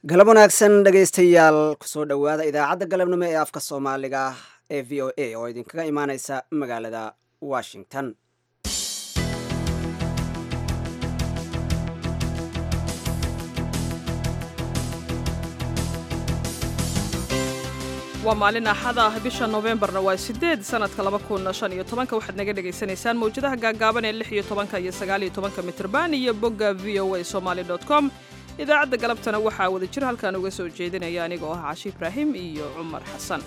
galab wanaagsan dhegaystayaal kusoo dhowaada idaacadda galabnimo ee afka soomaaliga ee v o a oo idinkaga imaaneysa magaalada washington waa maalin axad ah bisha noofembarna waa sideed sanadka laba kun shan iyo tobanka waxaad naga dhagaysanaysaan mawjadaha gaagaaban ee lix iyo tobanka iyo sagaal iyo tobanka mitrban iyo bogga v o a somaali dot com idaacadda galabtana waxaa wada jir halkan uga soo jeedinaya anigoo ah cashi ibraahim iyo cumar xasan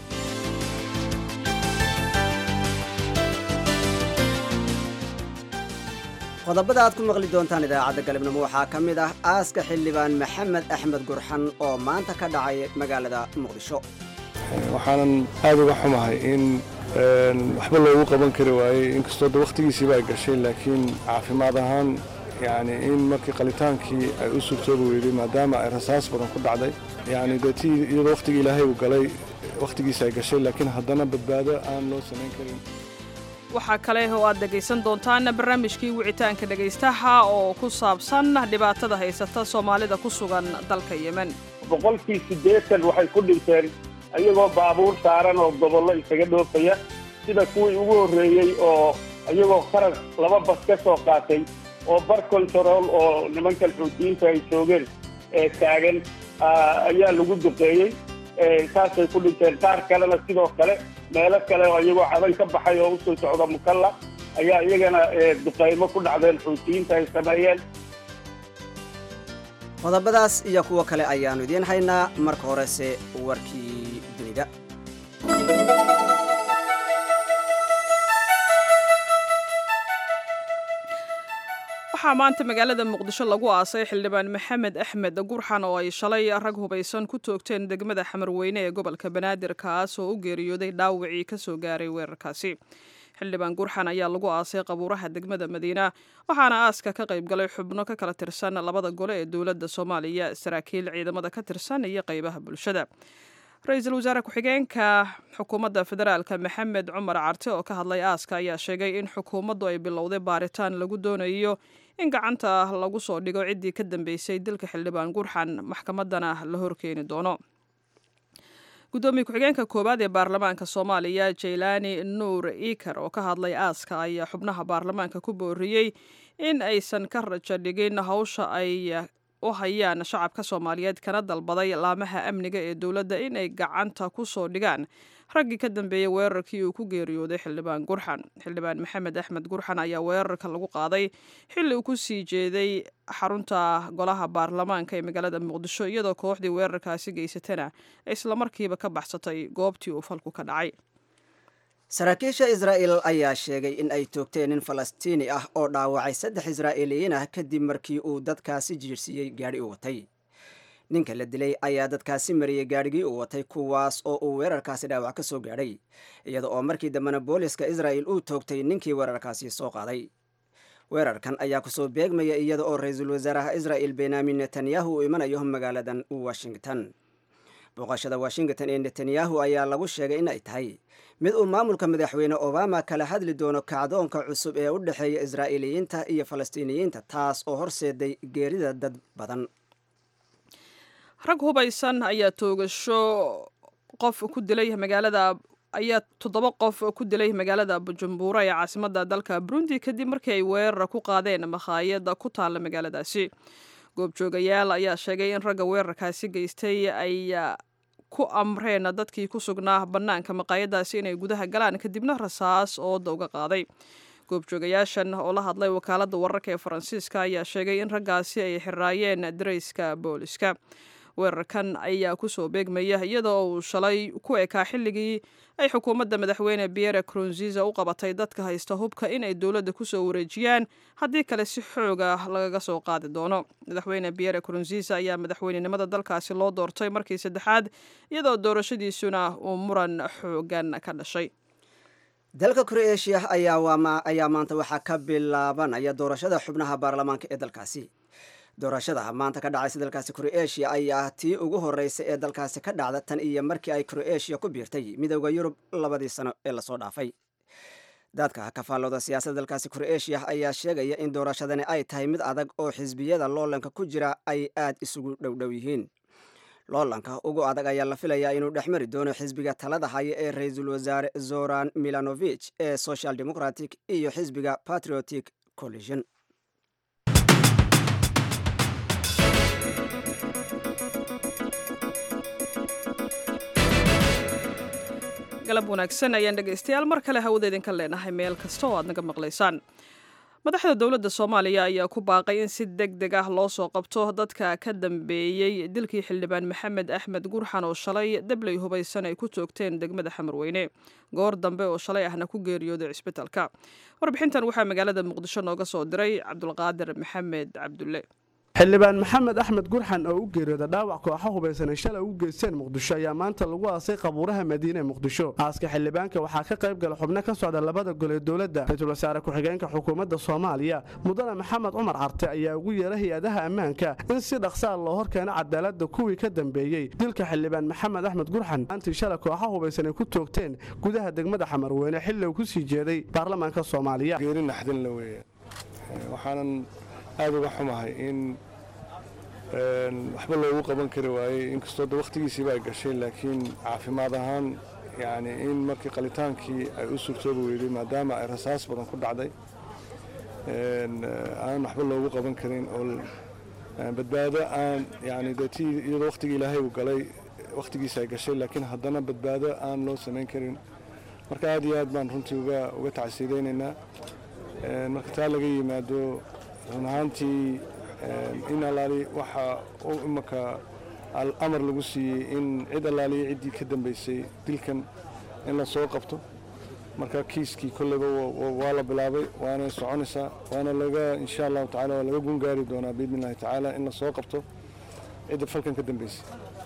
qodobada aad ku maqli doontaan idaacadda galabnimo waxaa ka mid ah aaska xildhibaan maxamed axmed gurxan oo maanta ka dhacay magaalada muqdisho waxaanan aad uga xumahay in waxba loogu qaban kari waayey inkastoo de wakhtigiisiiba ay gashay laakiin caafimaad ahaan yani in markii qalitaankii ay u suurtoobi weyday maadaama ay rasaas badan ku dhacday yani dee ti iyadoo wakhtigii ilaahay uu galay wakhtigiisi ay gashay laakiin haddana badbaado aan loo samayn karin waxaa kale oo aad dhegaysan doontaan barnaamijkii wicitaanka dhegaystaha oo ku saabsan dhibaatada haysata soomaalida ku sugan dalka yemen boqolkii siddeetan waxay ku dhinteen iyagoo baabuur saaran oo gobollo isaga dhoofaya sida kuwii ugu horreeyey oo iyagoo qaras laba bas ka soo qaatay oo bar control oo nimankan xuutiyiinta ay joogeen ee taagan ayaa lagu duqeeyey saasay ku dhinteen qaar kalena sidoo kale meelo kale oo iyagoo cadan ka baxay oo usoo socda mukalla ayaa iyagana duqeymo ku dhacdeen xuutiyiinta ay sameeyeen qodobadaas iyo kuwo kale ayaannu idiin haynaa marka horese warkii dunida waxaa maanta magaalada muqdisho lagu aasay xildhibaan maxamed axmed gurxan oo ay shalay rag hubaysan ku toogteen degmada xamarweyne ee gobolka banaadir kaas oo u geeriyooday dhaawacii ka soo gaaray weerarkaasi xildhibaan gurxan ayaa lagu aasay qabuuraha degmada madiina waxaana aaska ka qayb galay xubno ka kala tirsan labada gole ee dowladda soomaaliya saraakiil ciidamada ka tirsan iyo qaybaha bulshada ra-iisul wasaare ku-xigeenka xukuumadda federaalka maxamed cumar carte oo ka hadlay aaska ayaa sheegay in xukuumaddu ay bilowday baaritaan lagu doonayo in gacanta lagu soo dhigo ciddii ka dambeysay dilka xildhibaan gurxan maxkamaddana la horkeeni doono guddoomiye ku-xigeenka koowaad ee baarlamaanka soomaaliya jaylaani nuur iikar oo ka hadlay aaska ayaa xubnaha baarlamaanka ku booriyey in aysan ka rajo dhigin hawsha ay u hayaan shacabka soomaaliyeed kana dalbaday laamaha amniga ee dowladda in ay gacanta ku soo dhigaan raggii ka dambeeyey weerarkii uu ku geeriyooday xildhibaan gurxan xildhibaan maxamed axmed gurxan ayaa weerarka lagu qaaday xilli uu ku sii jeeday xarunta golaha baarlamaanka ee magaalada muqdisho iyadoo kooxdii weerarkaasi geysatana islamarkiiba ka baxsatay goobtii uu falku ka dhacay saraakiisha israa'el ayaa sheegay in ay toogteen nin falastiini ah oo dhaawacay saddex israa'iiliyiin ah kadib markii uu dadkaasi jiirsiiyey gaadhi uu watay ninka la dilay ayaa dadkaasi mariyey gaadhigii uu watay kuwaas oo uu weerarkaasi dhaawac ka soo gaadhay iyada oo markii dambena booliska israa'el uu toogtay ninkii weerarkaasi soo qaaday weerarkan ayaa kusoo beegmaya iyada oo ra-iisul wasaaraha israa'el benyamin netanyahu uu imanayo magaaladan washington booqashada washington ee netanyahu ayaa lagu sheegay in ay tahay mid uu maamulka madaxweyne obama kala hadli doono kacdoonka cusub ee u dhexeeya israa'iiliyiinta iyo falastiiniyiinta taas oo horseeday geerida dad badan rag hubaysan ayaa toogasho qof ku dilay magaalada ayaa toddoba qof ku dilay magaalada bujumbura ee caasimadda dalka burundi kadib markii ay weerar ku qaadeen makhaayada ku taalla magaaladaasi goobjoogayaal ayaa sheegay in ragga weerarkaasi geystay ay ku amreen dadkii ku sugnaa bannaanka maqaayadaasi inay gudaha galaan kadibna rasaas ooda uga qaaday goobjoogayaashan oo la hadlay wakaaladda wararka ee faransiiska ayaa sheegay in raggaasi ay xiraayeen darayska booliska weerarkan ayaa kusoo beegmaya iyadoo uu shalay ku ekaa xilligii ay xukuumadda madaxweyne biere crunziza u qabatay dadka haysta hubka in ay dowladda kusoo wareejiyaan haddii kale si xooga lagaga soo qaadi doono madaxweyne biere crunziza ayaa madaxweynenimada dalkaasi loo doortay markii saddexaad iyadoo doorashadiisuna uu muran xoogan ka dhashay dalka kroeshiya ayaa maanta waxaa ka bilaabanaya doorashada xubnaha baarlamaanka ee dalkaasi doorashada maanta ka dhacaysa dalkaasi kroeshiya ayaa tii ugu horreysay ee dalkaasi ka dhacda tan iyo markii ay kroeshiya ku biirtay midooda yurub labadii sano ee lasoo dhaafay dadka ka faallooda siyaasadda dalkaasi kroeshiya ayaa sheegaya in doorashadani ay tahay mid adag oo xisbiyada loolanka ku jira ay aad isugu dhowdhow yihiin loolanka ugu adag ayaa la filayaa inuu dhex mari doono xisbiga talada haya ee ra-iisul wasaare zoran milanovich ee social democratic iyo xisbiga patriotic collision galab wanaagsan ayaan dhegaystayaal mar kale hawada idinka leenahay meel kasta oo aad naga maqlaysaan madaxda dowladda soomaaliya ayaa ku baaqay in si deg deg ah loo soo qabto dadka ka dambeeyey dilkii xildhibaan maxamed axmed gurxan oo shalay dabley hubaysan ay ku toogteen degmada xamarweyne goor dambe oo shalay ahna ku geeriyooday cisbitalka warbixintan waxaa magaalada muqdisho nooga soo diray cabdulqaadir maxamed cabdulle xildhibaan maxamed axmed gurxan oo u geeriyooda dhaawac kooxo hubaysanay shalay u geysteen muqdisho ayaa maanta lagu aasay qabuuraha madiine ee muqdisho aaska xildhibaanka waxaa ka qayb gala xubno ka socda labada gol ee dowladda ra-iisul wasaare ku-xigeenka xukuumadda soomaaliya mudane maxamed cumar carte ayaa ugu yeera hay-adaha ammaanka in si dhaqsaa loo horkeeno cadaaladda kuwii ka dambeeyey dilka xildhibaan maxamed axmed gurxan maantii shalay kooxo hubaysan ay ku toogteen gudaha degmada xamarweyne xilli uu ku sii jeeday baarlamaanka soomaaliya geeri naxdin la weeye waxaanan aada uga xumahay in waxba loogu qaban kari waayey inkastoo de wakhtigiisiiba ay gashay laakiin caafimaad ahaan yani in markii qalitaankii ay u suurtoobi weyday maadaama ay rasaas badan ku dhacday aan waxba loogu qaban karin oo badbaado aan yani de ti iyadoo wakhtigii ilaahay uu galay wakhtigiisa ay gashay laakiin haddana badbaado aan loo samayn karin marka aad iyo aad baan runtii uga uga tacsiidaynaynaa marka taa laga yimaado run ahaantii in allaali waxa uu imanka amar lagu siiyey in cid allaaliya ciddii ka dambaysay dilkan in la soo qabto marka kiiskii kolleyba waa la bilaabay waana soconaysaa waana laga insha allahu tacala waa laga gungaari doonaa biidni illahi tacaala in la soo qabto cidda falkan ka dambaysay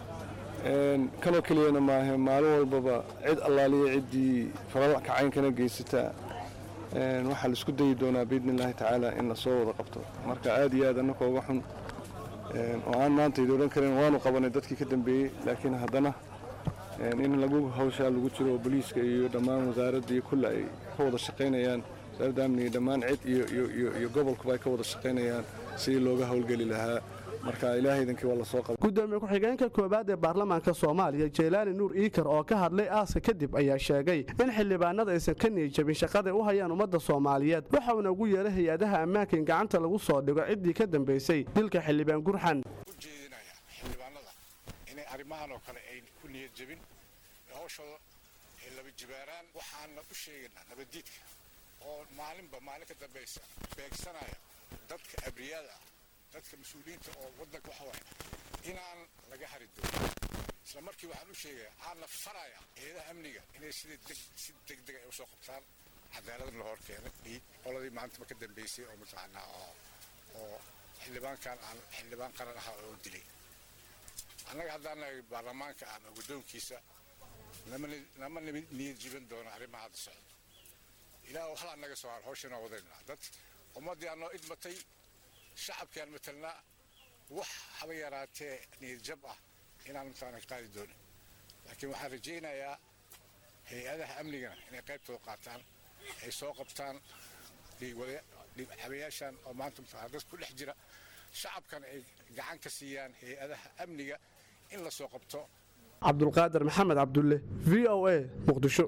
kanoo keliyana maahe maalin walbaba cid allaaliya ciddii falal kacaynkana geysataa waxaa la isku dayi doonaa biidni illaahi tacaala in la soo wada qabto marka aad iyo aad annaka uga xun oo aan maanta idi odhan karin waanu qabanay dadkii ka dambeeyey laakiin haddana in lagu hawshaa lagu jiro oo boliiska iyo dhammaan wasaaradda iyo kulle ay ka wada shaqaynayaan wasaaradda amniga dhammaan cid iyo gobolkuba ay ka wada shaqaynayaan sidii looga howlgeli lahaa marka ilaahaydankii waa la soo qabay gudoomiye ku-xigeenka koowaad ee baarlamaanka soomaaliya jeylaani nuur iikar oo ka hadlay aaska kadib ayaa sheegay in xildhibaanada aysan ka niyijabin shaqaday u hayaan ummadda soomaaliyeed waxauna ugu yeeray hay-adaha ammaanka in gacanta lagu soo dhigo ciddii ka dambaysay dilka xildhibaan gurxan ujeedinaya xildhibaanada inay arrimahan oo kale ay ku niyad jabin hawshooda ay laba jibaaraan waxaana u sheegaynaa nabaddiidka oo maalinba maalin ka dambaysa beegsanaya dadka abriyada dadka mas-uuliyiinta oo waddanka waxa waaya inaan laga hari doonin isla markii waxaan u sheegaya aana faraya eedaha amniga inay sida deg si degdeg ay usoo qabtaan cadaaladna la hor keenay iyo qoladii maantaba ka dambeysay oo mataqaanaa oo oo xildhibaankan aan xildhibaan qaran ahaa oo dilay annaga haddaan nahay baarlamaanka ama guddoonkiisa nama niyad jiban doono arrimaha hadda socda ilaah hal annaga soo har hawshanoo wadaynaa dad ummaddii aanoo idmatay shacabkaan matelnaa wax haba yaraatee niyadjab ah inaan mataqaana qaadi doonin laakiin waxaan rajaynayaa hay-adaha amnigana inay qaybtooda qaataan ay soo qabtaan dhiigxabayaashan oo maanta mataqana dad ku dhex jira shacabkana ay gacan ka siiyaan hay-adaha amniga in la soo qabto cabdulqaadir maxamed cabdulle v o a muqdisho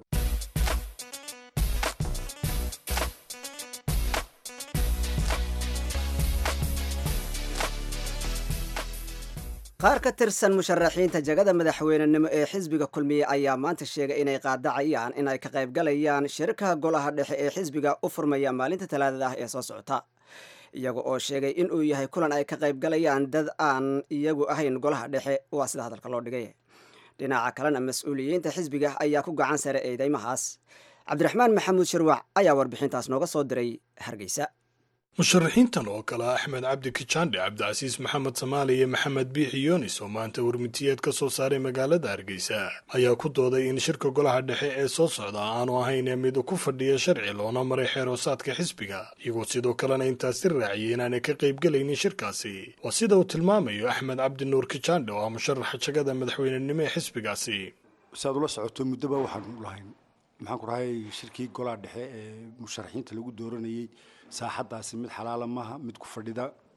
qaar ka tirsan musharaxiinta jagada madaxweynenimo ee xisbiga kulmiye ayaa maanta sheegay inay qaadacayaan in ay ka qaybgalayaan shirka golaha dhexe ee xisbiga u furmaya maalinta talaadada ah ee soo socota iyaga oo sheegay in uu yahay kulan ay ka qaybgalayaan dad aan iyagu ahayn golaha dhexe waa sida hadalka loo dhigay dhinaca kalena mas-uuliyiinta xisbiga ayaa ku gacan sare eedeymahaas cabdiraxmaan maxamuud shirwac ayaa warbixintaas nooga soo diray hargeysa musharaxiintan oo kale axmed cabdi kijaandhe cabdicasiis maxamed samaali iyo maxamed biixi yoonis oo maanta warmitiyeed ka soo saaray magaalada hargeysa ayaa ku dooday in shirka golaha dhexe ee soo socda aanu ahayn mid ku fadhiya sharci loona maray xeeroosaadka xisbiga iyagoo sidoo kalena intaasi raaciyay inaanay ka qaybgelaynin shirkaasi waa sida uu tilmaamayo axmed cabdi nuur kijaandhe oo ah musharaxa jagada madaxweynenimo ee xisbigaasi saad ula socoto muddoba waxaan lahayn maxaan ku rahay shirkii golaha dhexe ee musharaxiinta lagu dooranayey saaxaddaasi mid xalaala maaha mid ku fadhida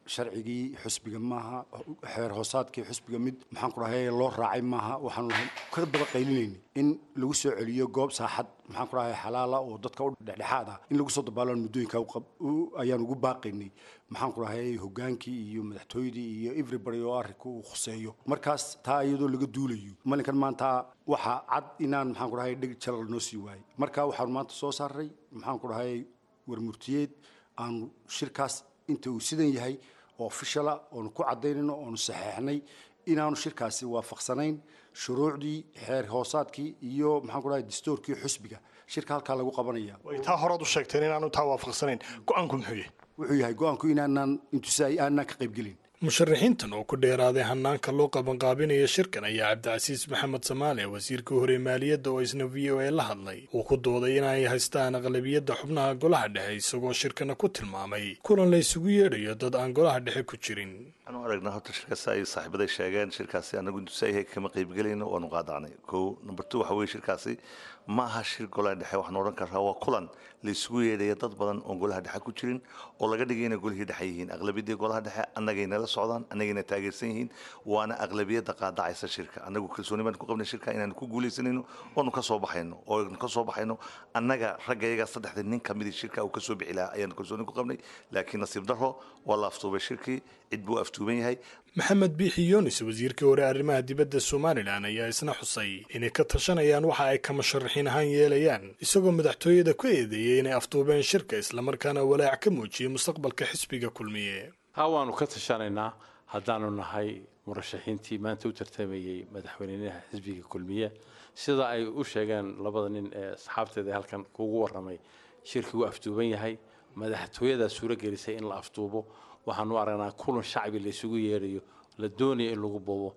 sharcigii xusbiga maaha xeer hoosaadkii xusbiga mid maxaan ku dhahay loo raacay maaha waxaanu lahayn ka bada qaylinayni in lagu soo celiyo goob saaxad maxaan ku dhahay xalaala oo dadka u dhexdhexaad ah in lagu soo dabaalaan muddooyinka ayaan ugu baaqaynay maxaan ku dhahay hogaankii iyo madaxtooyadii iyo everybody oo arrinka uu khuseeyo markaas taa iyadoo laga duulayo malinkan maanta waxaa cad inaan maxaan ku dhahay dheg jalal noo sii waayey marka waxaanu maanta soo saaray maxaan ku dhahay warmurtiyeed aanu shirkaas inta uu sidan yahay oo ofishala oonu ku cadaynayno oonu saxeexnay inaanu shirkaasi waafaqsanayn shuruucdii xeer hoosaadkii iyo maxaan ku dhahay dastuurkii xusbiga shirka halkaa lagu qabanaya way taa horaad u sheegteen inaanu taa waafaqsanayn go-aanku muxuu yahay wuxuu yahay go-aanku inaanaan intusaay aanaan ka qaybgelin musharaxiintan oo ku dheeraaday hanaanka loo qabanqaabinaya shirkan ayaa cabdicasiis maxamed samaale wasiirka hore maaliyadda oo isna v o a la hadlay uu ku dooday inay haystaan aqlabiyadda xubnaha golaha dhexe isagoo shirkana ku tilmaamay kulan la isugu yeedhayo dad aan golaha dhexe ku jirin waxaanu aragnaa horta shirkaasi ay saaxiibaday sheegeen shirkaasi anagu intusaayhay kama qaybgelayno waanu qaadacnay kow number two waxa weye shirkaasi ma aha shir golaha dhexe waxaan odhan karaa waa kulan la isugu yeedhaya dad badan oon golaha dhexe ku jirin oo laga dhigay inay golihii dhexe yihiin aqlabiyadii golaha dhexe annagayna la socdaan annagayna taageersan yihiin waana aqlabiyadda qaadacaysa shirka annagu kalsooni baan ku qabnay shirka inaanu ku guulaysanayno oonu ka soo baxayno oonu ka soo baxayno annaga ragga iyaga saddexda nin ka midii shirka uu ka soo bixi lahaa ayaanu kalsooni ku qabnay laakiin nasiib darro waa la aftuubay shirkii cid buu aftuuban yahay maxamed biixi yunis wasiirkii hore arrimaha dibadda somalilan ayaa isna xusay inay ka tashanayaan waxa ay ka musharaxiin ahaan yeelayaan isagoo madaxtooyada ku eedeeyey inay aftuubeen shirka islamarkaana walaac ka muujiyey mustaqbalka xisbiga kulmiye haa waanu ka tashanaynaa haddaanu nahay murashaxiintii maanta u tartamayey madaxweynaha xisbiga kulmiye sida ay u sheegeen labada nin ee asxaabteeda halkan kugu warramay shirkii wuu aftuuban yahay madaxtooyadaa suuro gelisay in la aftuubo waxaanu aragnaa kulan shacbi la isugu yeedhayo la doonaya in lagu bobo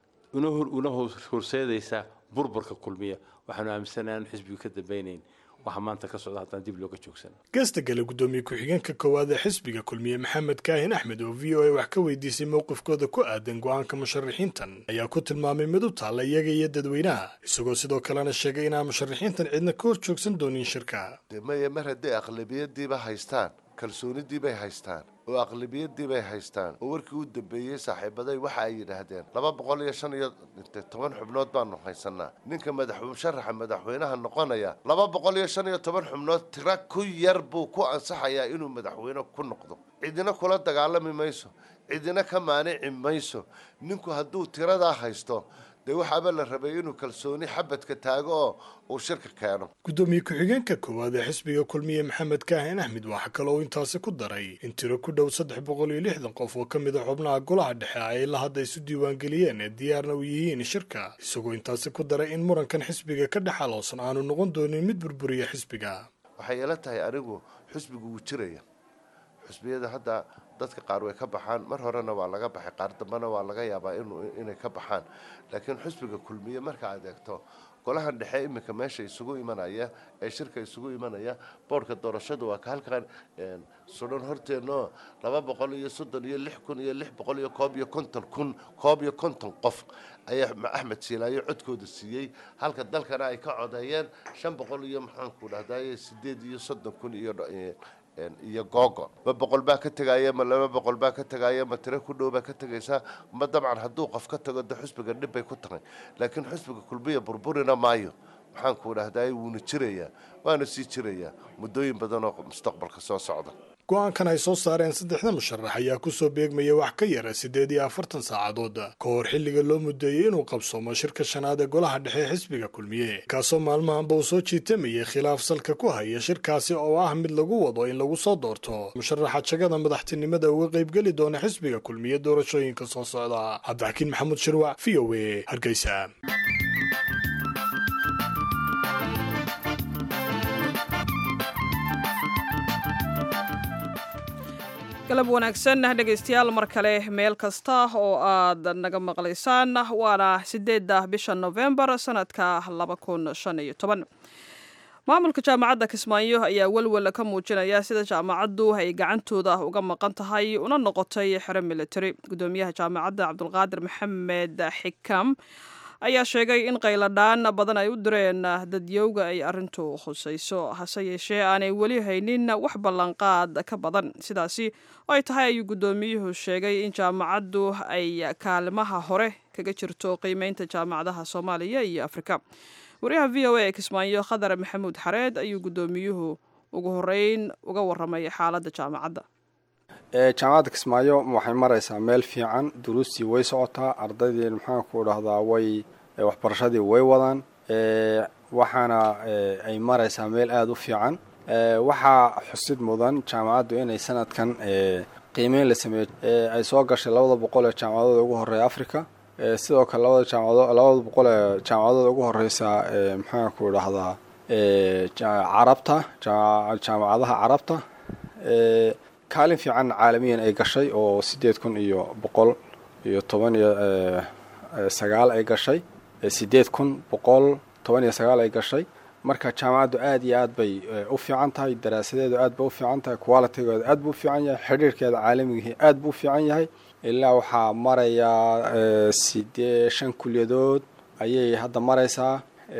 una horseedaysa burburka kulmiya waxaanu aaminsanahay aanu xisbigu ka dambaynayn waxa maanta ka socda haddaan dib looga joogsan geesta gale guddoomiye ku-xigeenka koowaad ee xisbiga kulmiye maxamed kaahin axmed oo v o a wax ka weydiisay mowqifkooda ku aadan go-aanka musharaxiintan ayaa ku tilmaamay mid u taalla iyaga iyo dadweynaha isagoo sidoo kalena sheegay inaan musharaxiintan cidna ka hor joogsan doonin shirka maya mar hadday aqlabiyadiiba haystaan kalsoonidiibay haystaan oo aqlabiyadiibay haystaan oo warkii u dambeeyey saaxiibaday waxa ay yidhaahdeen laba boqol iyo shan iyo toban xubnood baanu haysanaa ninka madax musharaxa madaxweynaha noqonaya laba boqol iyo shan iyo toban xubnood tira ku yar buu ku ansaxayaa inuu madaxweyne ku noqdo cidina kula dagaalami mayso cidina ka maanici mayso ninku hadduu tiradaa haysto dee waxaaba la rabay inuu kalsooni xabadka taago oo uu shirka keeno guddoomiye ku-xigeenka koowaad ee xisbiga kulmiye maxamed kaahin axmed waxaa kaloo intaasi ku daray in tiro ku dhow saddex boqol iyo lixdan qof oo ka mid a xubnaha golaha dhexe ay la hadda isu diiwaangeliyeen ee diyaarna u yihiin shirka isagoo intaasi ku daray in murankan xisbiga ka dhex aloosan aanu noqon doonin mid burburiya xisbiga waxay ila tahay anigu xisbigu wuu jiraya xusbiyada hadda dadka qaar way ka baxaan mar horena waa laga baxay qaar dambena waa laga yaabaa inay ka baxaan laakiin xusbiga kulmiye marka aad eegto golahan dhexe iminka meesha isugu imanaya ee shirka isugu imanaya boorhka doorashadu waa ka halkan sudan horteenno laba boqol iyo soddon iyo lix kun iyo lix boqol iyo koob iyo konton kun koob iyo konton qof ayaa axmed siilaayo codkooda siiyey halka dalkana ay ka codeeyeen shan boqol iyo maxaanku dhahdaye sideed iyo soddon kun iyo iyo googo ma boqol baa ka tegaya ma laba boqol baa ka tegaya ma tiro ku dhow baa ka tegaysaa ma dabcan hadduu qof ka tago de xusbiga dhib bay ku tahay laakiin xusbiga kulmiya burburina maayo maxaanku dhahdaye wuuna jirayaa waana sii jirayaa muddooyin badan oo mustaqbalka soo socda go-aankan ay soo saareen saddexda musharax ayaa kusoo beegmaya wax ka yara siddeed iyo afartan saacadood ka hor xilliga loo mudeeyey inuu qabsoomo shirka shanaad ee golaha dhexe ee xisbiga kulmiye kaasoo maalmahanba uu soo jiitamayay khilaaf salka ku haya shirkaasi oo ah mid lagu wado in lagu soo doorto musharaxa jagada madaxtinimada uga qaybgeli doona xisbiga kulmiye doorashooyinka soo socda cabdixakiin maxamuud shirwac v o a hargeysa galab wanaagsan dhegaystayaal mar kale meel kasta oo aad naga maqlaysaan waana sideedda bisha novembar sanadka laba kun shan iyo toban maamulka jaamacadda kismaayo ayaa welwel ka muujinaya sida jaamacaddu ay gacantooda uga maqan tahay una noqotay xero military gudoomiyaha jaamacadda cabdulqaadir maxamed xikam ayaa sheegay in qayladhaan badan ay u direen dadyowga ay arrintu khusayso hase yeeshee aanay weli haynin wax ballanqaad ka badan sidaasi oo ay tahay ayuu guddoomiyuhu sheegay in jaamacaddu ay kaalimaha hore kaga jirto qiimeynta jaamacadaha soomaaliya iyo afrika wariyaha v o a ee kismaayo khadar maxamuud xareed ayuu guddoomiyuhu ugu horeyn uga waramay xaaladda jaamacadda jaamacadda kismaayo waxay maraysaa meel fiican duruustii way socotaa ardaydii maxaanku dhahdaa way waxbarashadii way wadaan waxaana ay maraysaa meel aada u fiican waxaa xusid mudan jaamacaddu inay sanadkan qiimeyn la sameeyo ay soo gashay labada boqol ee jaamacadooda ugu horeeya africa sidoo kale labada jaamacado labada boqol ee jaamacadooda ugu horeysa maxaanku dhahdaa carabta jaamacadaha carabta kaalin fiican caalamiyan ay gashay oo sideed kun iyo boqol iyo toban iyo sagaal ay gashay sideed kun boqol toban iyo sagaal ay gashay marka jaamacaddu aada iyo aad bay u fiican tahay daraasadeedu aad bay u fiican tahay qualitigeedu aad buu u fiican yahay xidhiirkeeda caalamigihi aad buu u fiican yahay ilaa waxaa marayaa sidee shan kulyadood ayay hadda maraysaa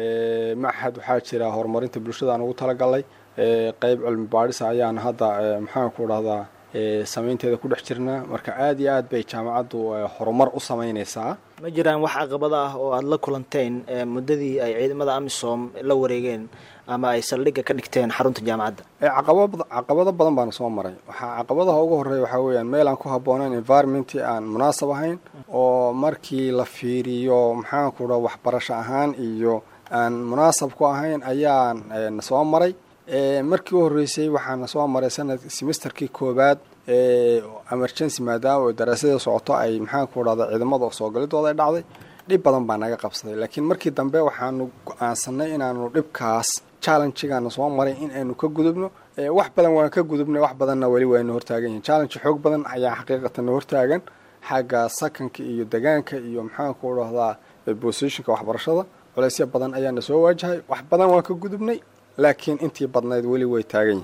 maxad waxaa jira horumarinta bulshada aan ugu talagalay qeyb cilmi baadhisa ayaan hadda maxaanku dhahdaa samaynteeda ku dhex jirnaa marka aada iyo aad bay jaamacaddu horumar u samaynaysaa ma jiraan wax caqabado ah oo aada la kulanteen muddadii ay ciidamada amisom la wareegeen ama ay saldhigga ka dhigteen xarunta jaamacadda caqabad caqabado badan baana soo maray waxaa caqabadaha ugu horreeya waxaa weeyaan meel aan ku habboonayn environmentii aan munaasab ahayn oo markii la fiiriyo maxaanku dha waxbarasho ahaan iyo aan munaasab ku ahayn ayaan na soo maray markii u horreysay waxaana soo maray sanad semesterkii koowaad emergency maadaama oo daraasada socoto ay maxaanku dhahda ciidamada soo galidooda ay dhacday dhib badan baa naga qabsaday laakiin markii dambe waxaanu go-aansanay inaanu dhibkaas challengegaana soo maray in aynu ka gudubno wax badan waan ka gudubnay wax badanna weli waynu hortaagan yihin challenge xoog badan ayaa xaqiiqatan na hortaagan xagga sakanka iyo degaanka iyo maxaanku dhahdaa positionka waxbarashada culeysya badan ayaana soo waajahay wax badan waan ka gudubnay laakiin intii badnayd weli way taagan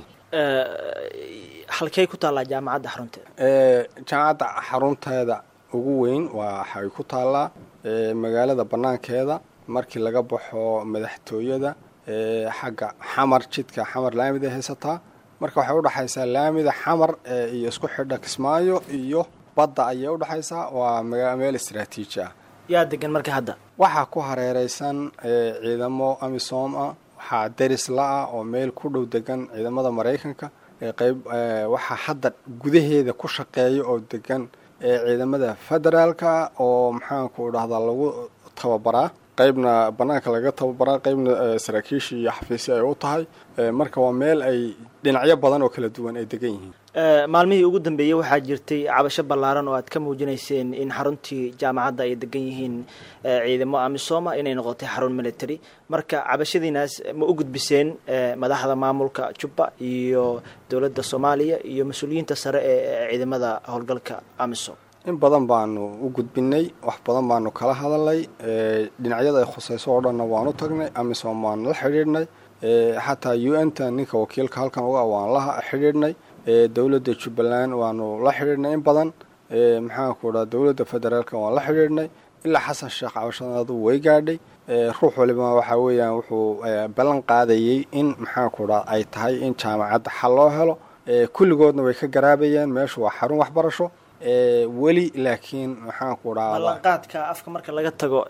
yihiin halkey ku taallaa jaamacadda xarunteeda jaamacadda xarunteeda ugu weyn waxay ku taallaa magaalada banaankeeda markii laga baxo madaxtooyada xagga xamar jidka xamar laamida haysataa marka waxay udhexaysaa laamida xamar iyo isku xidha kismaayo iyo badda ayay udhexaysaa waa meel istraatiiji ah yaa degan marka hadda waxaa ku hareereysan ciidamo amisom ah waxaa deris la-ah oo meel ku dhow degan ciidamada maraykanka qeyb waxaa hadda gudaheeda ku shaqeeya oo degan ciidamada federaalka oo maxaanku dhahdaa lagu tababaraa qeybna banaanka laga tababaraa qeybna saraakiisha iyo xafiisya ay u tahay marka waa meel ay dhinacyo badan oo kala duwan ay degan yihiin maalmihii ugu dambeeyey waxaa jirtay cabasho ballaaran oo aad ka muujinayseen in xaruntii jaamacadda ay degan yihiin ciidamo amisoma inay noqotay xarun military marka cabashadiinaas ma u gudbiseen madaxda maamulka jubba iyo dowladda soomaaliya iyo mas-uuliyiinta sare ee ciidamada howlgalka amisom in badan baanu u gudbinay wax badan baanu kala hadalnay dhinacyada ay khusayso oo dhanna waanu tagnay amisom waanu la xidhiidhnay xataa u n ta ninka wakiilka halkan uga waan la xidhiidhnay dowladda jubbaland waanu la xidhiidhnay in badan maxaanku dhaa dowladda federaalka waan la xidhiidhnay ilaa xasan sheekh cabashadaadu way gaadhay ruux waliba waxaa weeyaan wuxuu ballan qaadayey in maxaanku dhaa ay tahay in jaamacadda xal loo helo kulligoodna way ka garaabayeen meeshu waa xarun waxbarasho weli laakiin maxaanku dhaa ballanqaadka afka marka laga tago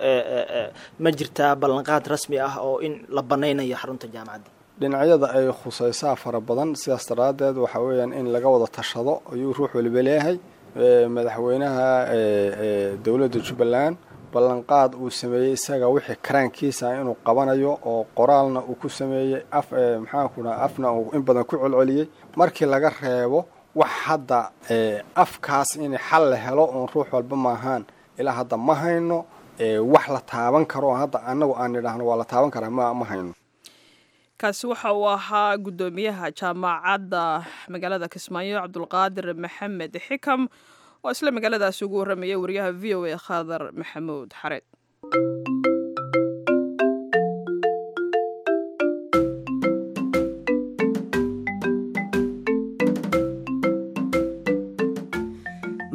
ma jirtaa ballanqaad rasmi ah oo in la banaynayo xarunta jaamacadda dhinacyada ay khusaysaa fara badan sidaas daraaddeed waxaa weeyaan in laga wada tashado ayuu ruux waliba leeyahay madaxweynaha dowladda jubbaland ballanqaad uu sameeyey isaga wixii karaankiisa inuu qabanayo oo qoraalna uu ku sameeyey af maxaanku dhaha afna uu in badan ku celceliyey markii laga reebo wax hadda afkaas in xal la helo oon ruux walba maahaan ilaa hadda ma hayno wax la taaban karo hadda annagu aan nidhaahno waa la taaban karaa ma ma hayno kaasi waxa uu ahaa guddoomiyaha jaamacadda magaalada kismaayo cabdulqaadir maxamed xikam oo isla magaaladaasi ugu warramaya wariyaha v o a khadar maxamuud xareed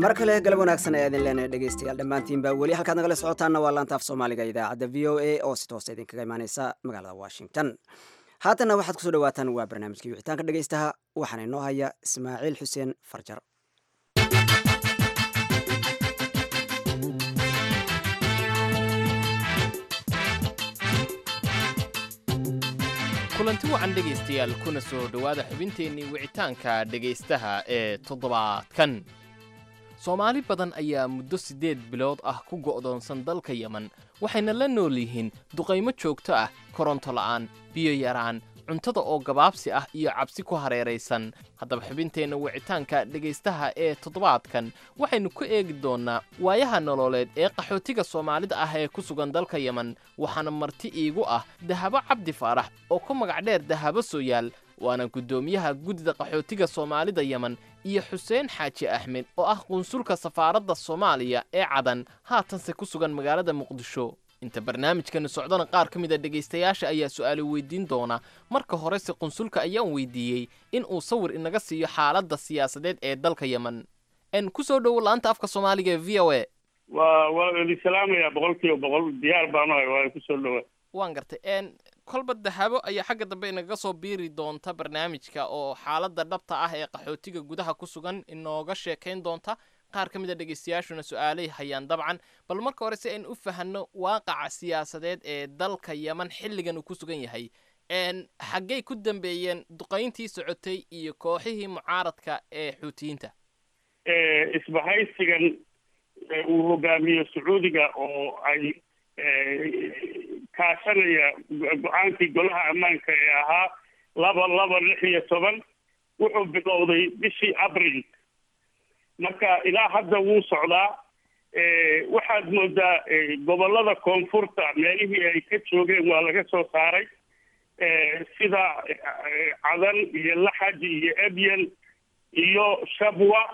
mar kale galab wanaagsan ayaa idin leenahay dhegeystayaal dhammaantiinba weli halkaad nagala socotaanna waa laanta af soomaaliga idaacadda v o a oo si toosa idinkaga imaaneysa magaalada washington haatanna waxaad kusoo dhawaataan waa barnaamijkii wixitaanka dhegeystaha waxaana inoo haya ismaaciil xuseen farjar kulanti wacan dhegaystayaal kuna soo dhowaada xubinteennii wicitaanka dhegaystaha ee toddobaadkan soomaali badan ayaa muddo siddeed bilood ah ku go'doonsan dalka yeman waxayna la nool yihiin duqaymo joogto ah koronto la'aan biyo yaraan cuntada oo gabaabsi ah iyo cabsi ku hareeraysan haddaba xubinteenna wicitaanka dhegaystaha ee toddobaadkan waxaynu ku eegi doonnaa waayaha nololeed ee qaxootiga soomaalida ah ee ku sugan dalka yeman waxaana marti iigu ah dahabo cabdi faarax oo ku magac dheer dahabo sooyaal waana guddoomiyaha guddida qaxootiga soomaalida yeman iyo xuseen xaaji axmed oo ah qunsulka safaaradda soomaaliya ee cadan haatanse ku sugan magaalada muqdisho inta barnaamijkani socdana qaar ka mid a dhegaystayaasha ayaa su'aalo weydiin doona marka horese qunsulka ayaan weydiiyey in uu sawir inaga siiyo xaaladda siyaasadeed ee dalka yeman n ku soo dhowo laanta afka soomaaliga ee v o a waa waa idin salaamayaa boqol kiiba boqol diyaar baanu hay waa kusoo dhowaa waan gartay n kolba dahabo ayaa xagga dambe inaga soo biiri doonta barnaamijka oo xaaladda dhabta ah ee qaxootiga gudaha ku sugan inooga sheekayn doonta qaar ka mid a dhegaystayaashuna su-aalay hayaan dabcan bal marka hore si aynu u fahanno waaqaca siyaasadeed ee dalka yeman xilligan uu ku sugan yahay xaggay ku dambeeyeen duqayntii socotay iyo kooxihii mucaaradka ee xuutiyiinta isbahaysigan uu hogaamiyo sacuudiga oo ay kaashanaya go-aankii golaha ammaanka ee ahaa laba laba lix iyo toban wuxuu bilowday bishii abril marka ilaa hadda wuu socdaa waxaad moodaa gobollada koonfurta meelihii ay ka joogeen waa laga soo saaray sida cadan iyo laxaj iyo ebyan iyo shabwa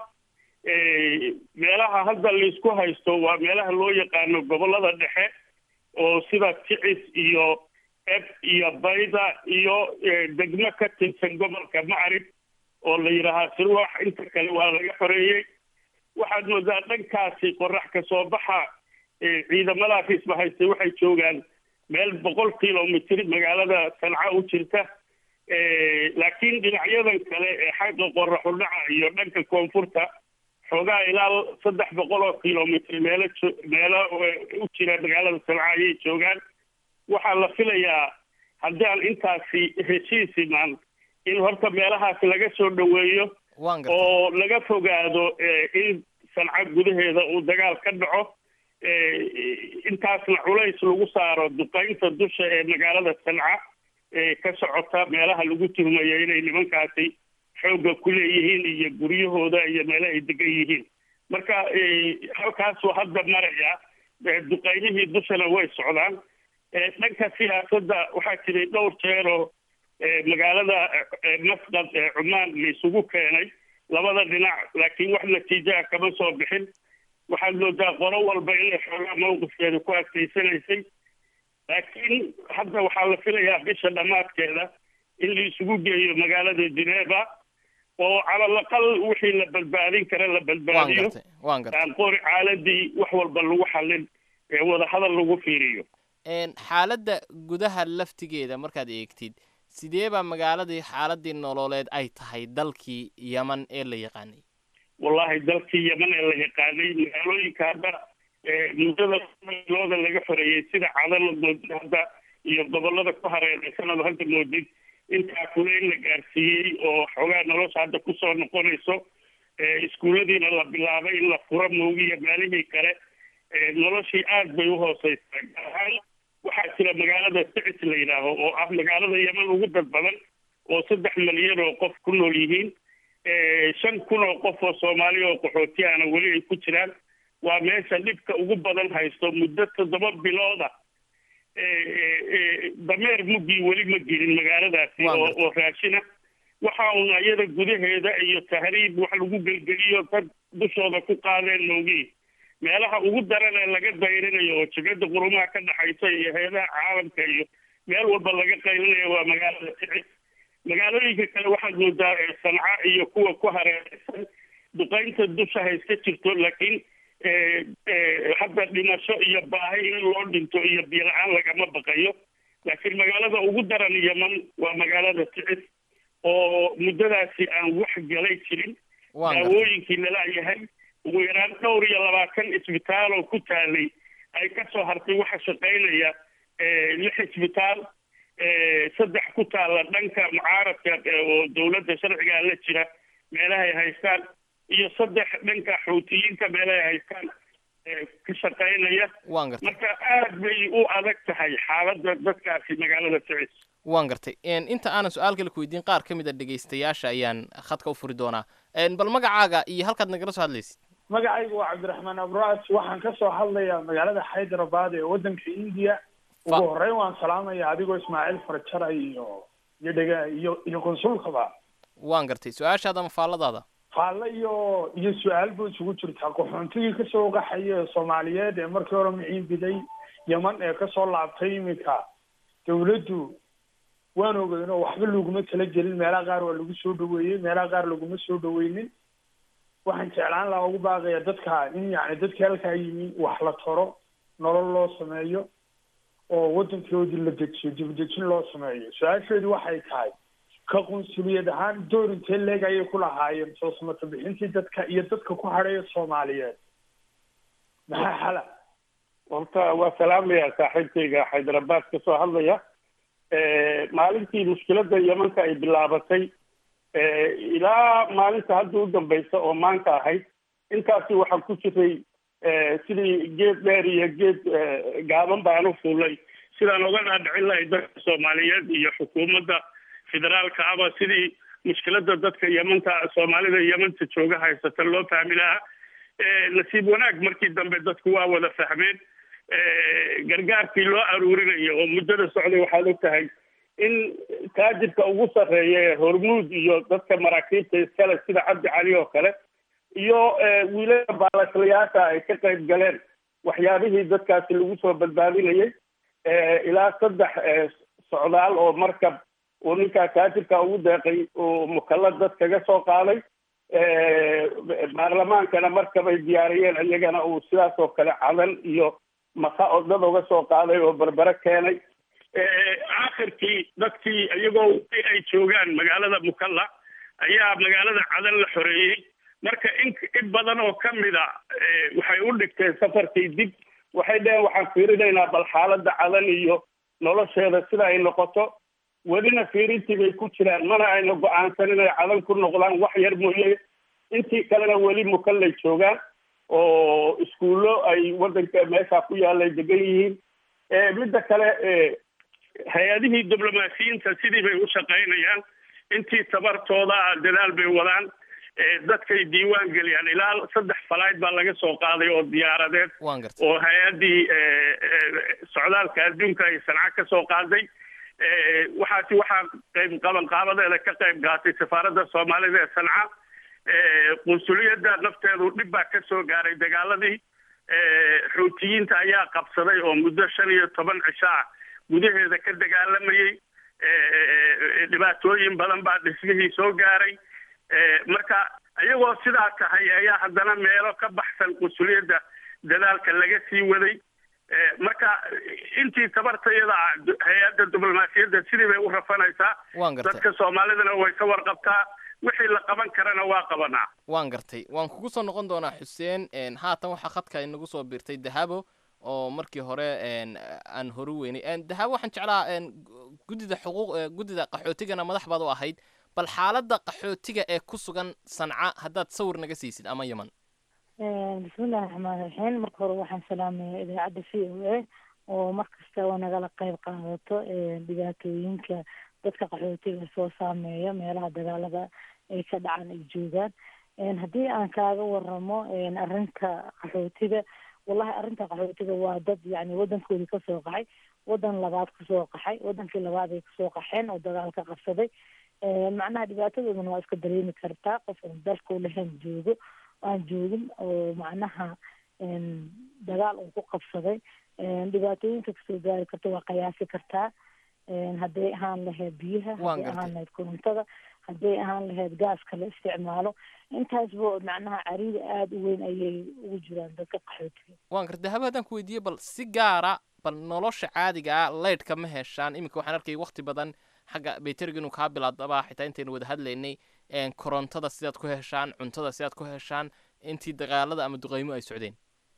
meelaha hadda laysku haysto waa meelaha loo yaqaano gobollada dhexe oo sida kicis iyo eb iyo bayda iyo degmo ka tirsan gobolka macrib oo la yidhaahaa sirwax inta kale waa laga xoreeyey waxaad moodaa dhankaasi qorax ka soo baxa ciidamadaas isbahaystay waxay joogaan meel boqol kilomitr magaalada sanca u jirta laakiin dhinacyadan kale ee xagga qoraxu dhaca iyo dhanka koonfurta xoogaa ilaa saddex boqol oo kilomitr meelo meelo u jira magaalada sanca ayay joogaan waxaa la filayaa haddii aan intaasi heshiis imaan in horta meelahaas laga soo dhoweeyo oo laga fogaado in sanca gudaheeda uu dagaal ka dhaco intaasna culays lagu saaro duqaynta dusha ee magaalada sanca ee ka socota meelaha lagu tuhmayo inay nimankaasi xoogga ku leeyihiin iyo guryahooda iyo meelaha ay degan yihiin marka halkaasuu hadda maraya duqaymihii dushana way socdaan dhanka siyaasadda waxaa jiray dhowr jeeroo magaalada masqad ee cumaan laisugu keenay labada dhinac laakiin wax natiijaha kama soo bixin waxaad moodaa qolo walba inay xoogaa mawqifkeeda ku adkaysanaysay laakiin hadda waxaa la filayaa bisha dhammaadkeeda in la isugu geeyo magaalada geneva oo calalaqal wixii la badbaadin kara la badbaadiyo aan qori caaladii wax walba lagu xallin ee wadahadal lagu fiiriyo xaaladda gudaha laftigeeda markaad eegtid sidee baa magaaladii xaaladii nololeed ay tahay dalkii yeman ee la yaqaanay wallahi dalkii yeman ee la yaqaanay magaalooyinka hadda muddada looda laga xoreeyey sida cadan moodid hadda iyo gobolada ku hareeraysanad hadda moodid intaa kule in la gaarsiiyey oo xoogaa nolosha hadda kusoo noqonayso iskuulladiina la bilaabay in la furo moogiya maalihii kale noloshii aad bay uhooseysaa gaar ahaan waxaa jira magaalada sicis la yidhaaho oo ah magaalada yeman ugu dad badan oo saddex malyan oo qof ku nool yihiin shan kun oo qof oo soomaaliya oo qaxootiyahana weli ay ku jiraan waa meesha dhibka ugu badan haysto muddo toddoba bilooda dameer muggii weli ma gelin magaaladaasi oo oo raashina waxa uun iyada gudaheeda iyo tahriib wax lagu gelgeliyo dad dushooda ku qaadeen moogii meelaha ugu daran ee laga dayrinayo oo jibcadda qurumaha ka dhaxaysa iyo heedaha caalamka iyo meel walba laga qaylinayo waa magaalada sicis magaalooyinka kale waxaad moodaa sanca iyo kuwa ku hareeraysan duqaynta dusha hayska jirto laakiin hadda dhimasho iyo baahi in loo dhinto iyo biyo-la-aan lagama baqayo laakiin magaalada ugu daran yeman waa magaalada ticis oo muddadaasi aan wax galay jirin daawooyinkii lalayahay ugu yaraan dhowr iyo labaatan isbitaal oo ku taalay ay kasoo hartay waxa shaqaynaya lix isbitaal saddex ku taalla dhanka mucaaradka oo dowladda sharcigaa la jira meelahay haystaan iyo saddex dhanka xuutiyiinta meelahay haystaan ka shaqaynaya marka aad bay u adag tahay xaaladda dadkaasi magaalada ticis waan gartay inta aanan su-aal kale ku weydiin qaar ka mid a dhegaystayaasha ayaan khadka u furi doonaa bal magacaaga iyo halkaad nagala soo hadlaysid magacaygu waa cabdiraxmaan abraas waxaan ka soo hadlayaa magaalada hyderabad ee waddanka indiya ugu horreyn waan salaamaya adigoo ismaaciil farjara iyo iyo dhega iyo iyo konsulkaba waan gartay su-aashaada ama faalladaada faalle iyo iyo su-aal buu isugu jirtaa qaxoontigii kasoo qaxaya soomaaliyeed ee markii hore miciin biday yeman ee kasoo laabtay iminka dawladdu waan ogeyn oo waxba laguma tala gelin meelaha qaar waa lagu soo dhaweeyey meelaha qaar laguma soo dhaweynin waxaan jeclaan lahaa ugu baaqaya dadka in yani dadkii halkaa yimi wax la taro nolol loo sameeyo oo waddankoodii la dejiyo dibadejin loo sameeyo su-aasheedu waxay tahay ka qunsuliyad ahaan door intee leeg ayay ku lahaayeen soo samata bixintii dadka iyo dadka ku hadhaya soomaaliyeed maxaa xala horta waa salaamaya saaxiibkayga hyderabad ka soo hadlaya maalintii mushkiladda yemanka ay bilaabatay ilaa maalinta hadda u dambaysa oo maanta ahayd intaasi waxaan ku jiray sidii geed dheer iyo geed gaaban baan u fuulay sidaan oga dhaadhicin lahay dadka soomaaliyeed iyo xukuumadda federaalka aba sidii mushkiladda dadka yemanta soomaalida yemanta jooga haysata loo fahmi lahaa nasiib wanaag markii dambe dadku waa wada fahmeen gargaarkii loo aruurinayo oo muddada socday waxaad og tahay in taajirka ugu sarreeya ee hormuud iyo dadka maraakiibta iskale sida cabdi cali oo kale iyo wiilada baalaslayaasha ay ka qayb galeen waxyaabihii dadkaasi lagu soo badbaadinayay ilaa saddex socdaal oo markab uu ninkaa taajirka ugu deeqay uu mukallad dad kaga soo qaaday baarlamaankana markabay diyaariyeen iyagana uu sidaas oo kale cadan iyo maka oo dad uga soo qaaday oo berbere keenay aakhirkii dadkii iyagoo ay joogaan magaalada mukalla ayaa magaalada cadan la xoreeyey marka in in badan oo ka mid a waxay u dhigteen safarkii dib waxay dheheen waxaan fiirinaynaa bal xaaladda cadan iyo nolosheeda sida ay noqoto welina fiirintii bay ku jiraan mana ayna go-aansan inay cadan ku noqdaan wax yar mooye intii kalena weli mukallay joogaan oo iskuullo ay waddanka meesha ku yaalay degan yihiin midda kale hay-adihii diblomaasiyiinta sidii bay u shaqaynayaan intii tabartooda dadaal bay wadaan dadkay diiwaan geliyaan ilaa saddex falayd baa laga soo qaaday oo diyaaradeed oo hay-addii socdaalka adduunka ay sanca ka soo qaaday waxaasi waxaa qayb qabanqaabadeeda ka qayb gaatay safaaradda soomaalida ee sanca qunsuliyadda nafteedu dhib baa ka soo gaaray dagaaladii xuutiyiinta ayaa qabsaday oo muddo shan iyo toban cisho ah gudaheeda ka dagaalamayey dhibaatooyin badan baa dhismihii soo gaaray marka iyagoo sidaa tahay ayaa haddana meelo ka baxsan qunsuliyadda dadaalka laga sii waday marka intii tabartayada hay-adda diblomaasiyadda sidii bay u rafanaysaa dadka soomaalidana way ka warqabtaa wixii la qaban karana waa qabanaa waan gartay waan kugu soo noqon doonaa xuseen haatan waxaa khadka inagu soo biirtay dahabo oo markii hore aan hore weynay dahabo waxaan jeclaa guddida xuquuq guddida qaxootigana madax baad u ahayd bal xaaladda qaxootiga ee ku sugan sanca haddaad sawir naga siisid ama yeman bismillahi raxmaan raxiim marka hore waxaan salaamaya idaacadda v o a oo mar kastaba nagala qayb qaadato dhibaatooyinka dadka qaxootiga soo saameeya meelaha dagaalada ay ka dhacaan ay joogaan haddii aan kaaga waramo arrinta qaxootiga wallahi arrinta qaxootiga waa dad yani wadankoodii kasoo qaxay wadan labaad kasoo qaxay wadankii labaad ay kasoo qaxeen oo dagaal ka qabsaday macnaha dhibaatadoodana waa iska dareemi kartaa qof aan dalkau lahayn joogo aan joogin oo macnaha dagaal uu ku qabsaday dhibaatooyinka kasoo gaari karta waa qiyaasi kartaa hadday ahaan lahayd biyaha hadday ahaan lahayd korontada hadday ahaan lahayd gaaska la isticmaalo intaasba macnaha cariiri aada u weyn ayay ugu jiraan dadka qaxootiga waan garta dahabo haddaan ku weydiiye bal si gaara bal nolosha caadiga ah leydhka ma heshaan iminka waxaan arkay waqti badan xagga bayteriga inuu kaa bilaadaba xitaa intaynu wada hadlaynay korontada sidaad ku heshaan cuntada sidaad ku heshaan intii dagaalada ama duqeymo ay socdeen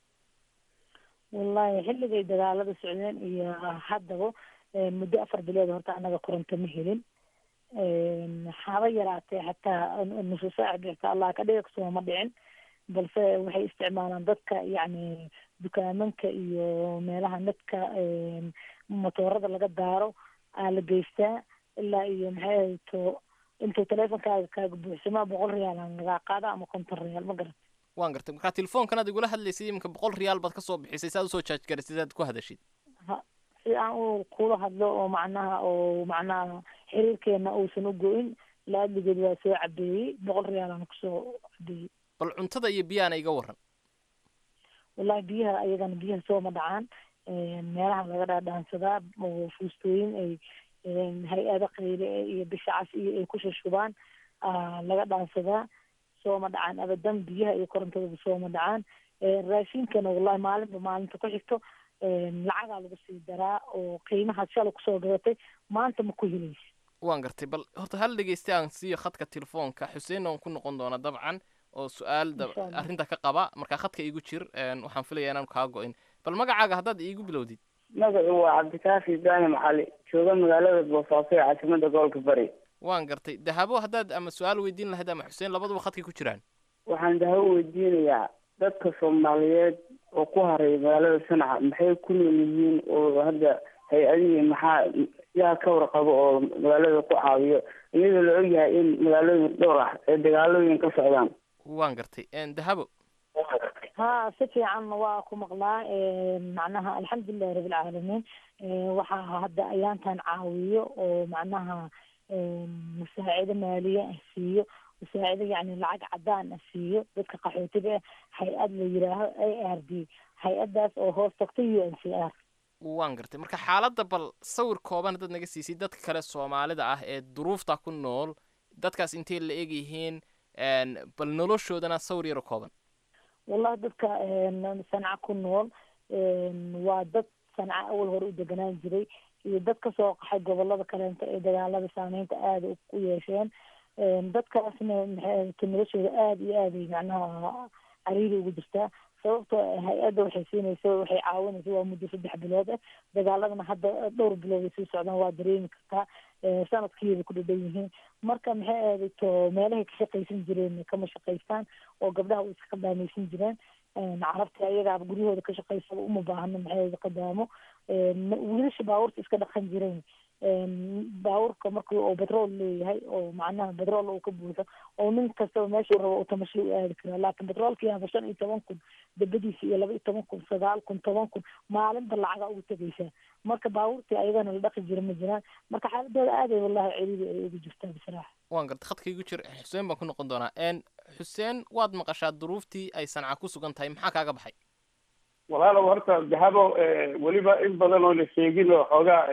wallahi xilligay dagaalada socdeen iyo haddaba muddo afar bilood horta annaga koronto ma helin haba yaraatee xataa nusu saac bixta allah ka dhiga kasoo ma dhicin balse waxay isticmaalaan dadka yacni dukaamanka iyo meelaha nadka motoorada laga daaro aa la geystaa ilaa iyo maxay ahayto intuu teleefonkaaga kaaga buuxsamaa boqol riyaal aan lagaa qaada ama konton riyaal ma garat waan gartay markaa telefoonkan aad igula hadlaysay iminka boqol riyaal baad kasoo bixisay saad usoo jaaj garisay saad ku hadashid ha si aan u kula hadlo oo macnaha oo macnaha xiriirkeena uusan u go-in laadligeed waa soo cabeeyey boqol riyaal aan kusoo cabeeyey bal cuntada iyo biyaana iga waran wallahi biyaha ayagana biyaha sooma dhacaan meelaha laga dhaadhaansadaa oo fuustooyin ay hay-ada qayle iyo bisha cas iyo ay ku shushubaan laga dhaansadaa sooma dhacaan abadan biyaha iyo korontadaba sooma dhacaan raashinkana wallahi maalinba maalinta ku xigto lacagaa lagu sii daraa oo qiimahaad shalay kusoo gadatay maanta ma ku helaysa waan gartay bal horta hal dhegeysta aan siiyo khadka telefoonka xuseen oon ku noqon doona dabcan oo su-aal arrinta ka qaba markaa khadka iigu jir waxaan filaya inaan kaa go-in bal magacaaga haddaad iigu bilowdid magacu waa cabdikaafi ibraahim cali jooga magaalada boosaaso ee caasimada gobolka bari waan gartay dahabo haddaad ama su-aal weydiin lahayd ama xuseen labaduba khadkay ku jiraan waxaan dahabo weydiinayaa dadka soomaaliyeed oo ku haray magaalada sanaca maxay ku nool yihiin oo hadda hay-adihii maxaa yaa ka warqabo oo magaalada ku caawiyo iyadoo la ogyahay in magaalooyin dhowr ah ee dagaalooyin ka socdaan waan gartay dahabo ha si fiican waa ku maqlaa macnaha alxamdulilahi rabilcaalamiin waxaa hadda ayaantan caawiyo oo macnaha musaacido maaliye ah siiyo musaacido yacni lacag cadaan ah siiyo dadka qaxootiga ah hay-ad la yiraaho a r d hay-adaas oo hoos tagta u n c r waan gartay marka xaaladda bal sawir kooban haddaad naga siisay dadka kale soomaalida ah ee duruufta ku nool dadkaas intay la eg yihiin bal noloshoodana sawir yaro kooban wallahi dadka sanca ku nool waa dad sanca awal hore u deganaan jiray iyo dad kasoo qaxay gobolada kaleento ee dagaalada saameynta aada ku yeesheen dadkaasna maxay noloshooda aada iyo aaday macnaha cariiri ugu jirtaa sababto hay-adda waxay siinaysa waxay caawinaysa waa muddo saddex bilood ah dagaaladana hadda dhowr bilood ay sii socdaan waa dareemi kartaa sanadkiibay ku dhadhan yihiin marka maxay aadayto meelahay ka shaqaysan jireen kama shaqaystaan oo gabdhaha way iska qadaamaysan jireen carabta ayagaaba guryahooda ka shaqaysaba uma baahno maxay qadaamo wiilasha baabuurta iska dhaqan jireen baabuurka markii oo betrol leeyahay oo macnaha betrol uu ka buuxo oo nin kastaba meeshuu rabo uu tamasho u aadi karaa laakiin betroolkii haba shan iyo toban kun dabadiisa iyo laba iyo toban kun sagaal kun toban kun maalinba lacaga ugu tegaysaa marka baabuurtii ayagana la dhaqi jira ma jiraan marka xaaladooda aaday wallahi ciriiri ay ugu jirtaa bisraaxa waan gartay khadka igu jir xuseen baan ku noqon doonaa xuseen waad maqashaa duruuftii ay sanca ku sugan tahay maxaa kaaga baxay walaalow horta dahabo weliba in badan oo la sheegin oo xoogaa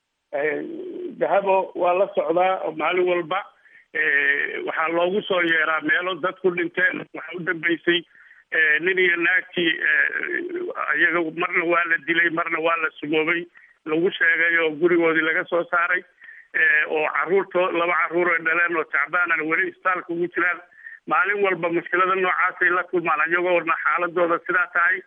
dahabo waa la socdaa oo maalin walba waxaa loogu soo yeeraa meelo dad ku dhinteen waxaa u dambeysay nin iyo naagtii iyaga marna waa la dilay marna waa la sumoobay lagu sheegay oo gurigoodii laga soo saaray oo caruurto laba caruur ay dhaleen oo tacbaanana weli isbitaalka ugu jiraan maalin walba mushkilada noocaasay la kulmaan iyagoona xaaladooda sidaa tahay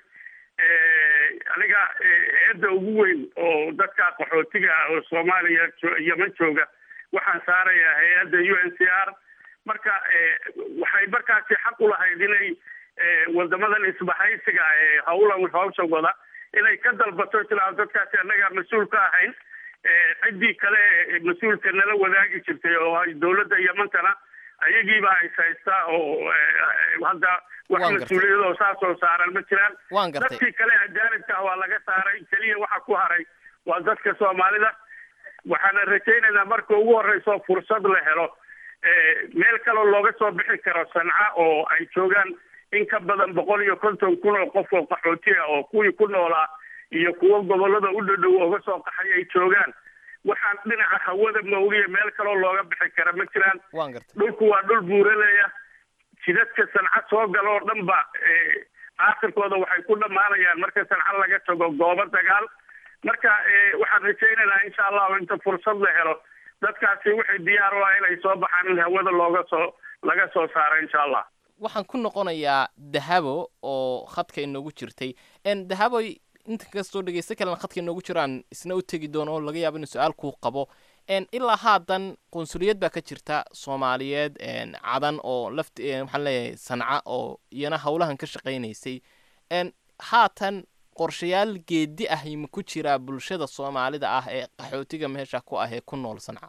aniga eedda ugu weyn oo dadka qaxootiga ah oo soomaaliya yeman jooga waxaan saarayaa hay-adda u n c r marka waxay markaasi xaq u lahayd inay wadamadan isbahaysiga ee hawlan hawsha wada inay ka dalbato tilaa dadkaasi annaga mas-uul ka ahayn ciddii kale mas-uulka nala wadaagi jirtay oo dowladda yamantana ayagiibaa is haystaa oo hadda wax mas-uuliyad oo saas oo saaran ma jiraan dadkii kale ajaanibka ah waa laga saaray keliya waxa ku haray waa dadka soomaalida waxaana rajaynaynaa marka ugu horeyso fursad la helo meel kaloo looga soo bixi karo sanca oo ay joogaan in ka badan boqol iyo konton kun oo qof oo qaxooti ah oo kuwii ku noolaa iyo kuwo gobolada u dhadhow oga soo qaxay ay joogaan waxaan dhinaca hawada mawliya meel kaloo looga bixi kara ma jiraan waan gartay dhulku waa dhul buuraleya jidadka sanca soo gala oo dhan ba aakhirkooda waxay ku dhammaanayaan marka sanca laga tago goobo dagaal marka waxaan rajaynaynaa insha allahu inta fursad la helo dadkaasi waxay diyaar u ah inay soo baxaan in hawada looga soo laga soo saaro insha allah waxaan ku noqonayaa dahabo oo khadka inoogu jirtay n dahaboy inta kastoo dhegeysto kalena khadka inoogu jiraan isna u tegi doono oo laga yaabo inuu su-aal kuu qabo n ilaa haatan qunsuliyad baa ka jirta soomaaliyeed cadan oo laft waxaan leeyahay sanca oo iyana howlahan ka shaqaynaysay n haatan qorshayaal geedi ah ma ku jiraa bulshada soomaalida ah ee qaxootiga meesha ku ah ee ku nool sanca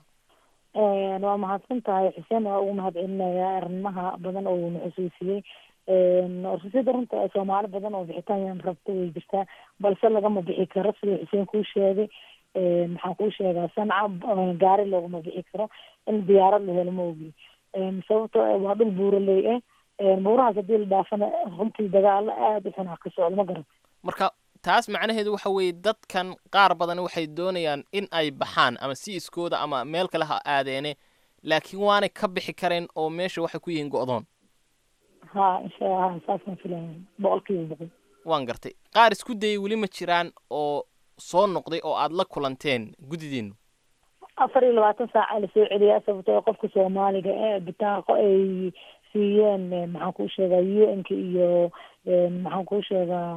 waa mahadsan tahay xuseen waa ugu mahad celinayaa arrimaha badan oo uuna xusuusiyey rususida runta soomaali badan oo bixitaan rabta way jirtaa balse lagama bixi karo siduu xuseen kuu sheegay maxaan kuu sheegaa sanca gaari looguma bixi karo in diyaarad la helo ma ogi sababto waa dhul buuraley ah buurahaas hadii la dhaafana runtii dagaalo aada u xun ah ka socdo ma garan marka taas macnaheedu waxa weeye dadkan qaar badan waxay doonayaan in ay baxaan ama si iskooda ama meel kale ha aadeene laakiin waanay ka bixi kareen oo meesha waxay ku yihiin go'doon ha insha ha saasaan filaya boqol kiiba boqol waan gartay qaar isku dayay weli ma jiraan oo soo noqday oo aad la kulanteen guddidiinu afar iyo labaatan saaca lasoo celiyaa sababtoo qofka soomaaliga ee bitaaqo ay siiyeen maxaan kuu sheegaa u n ka iyo maxaan kuu sheegaa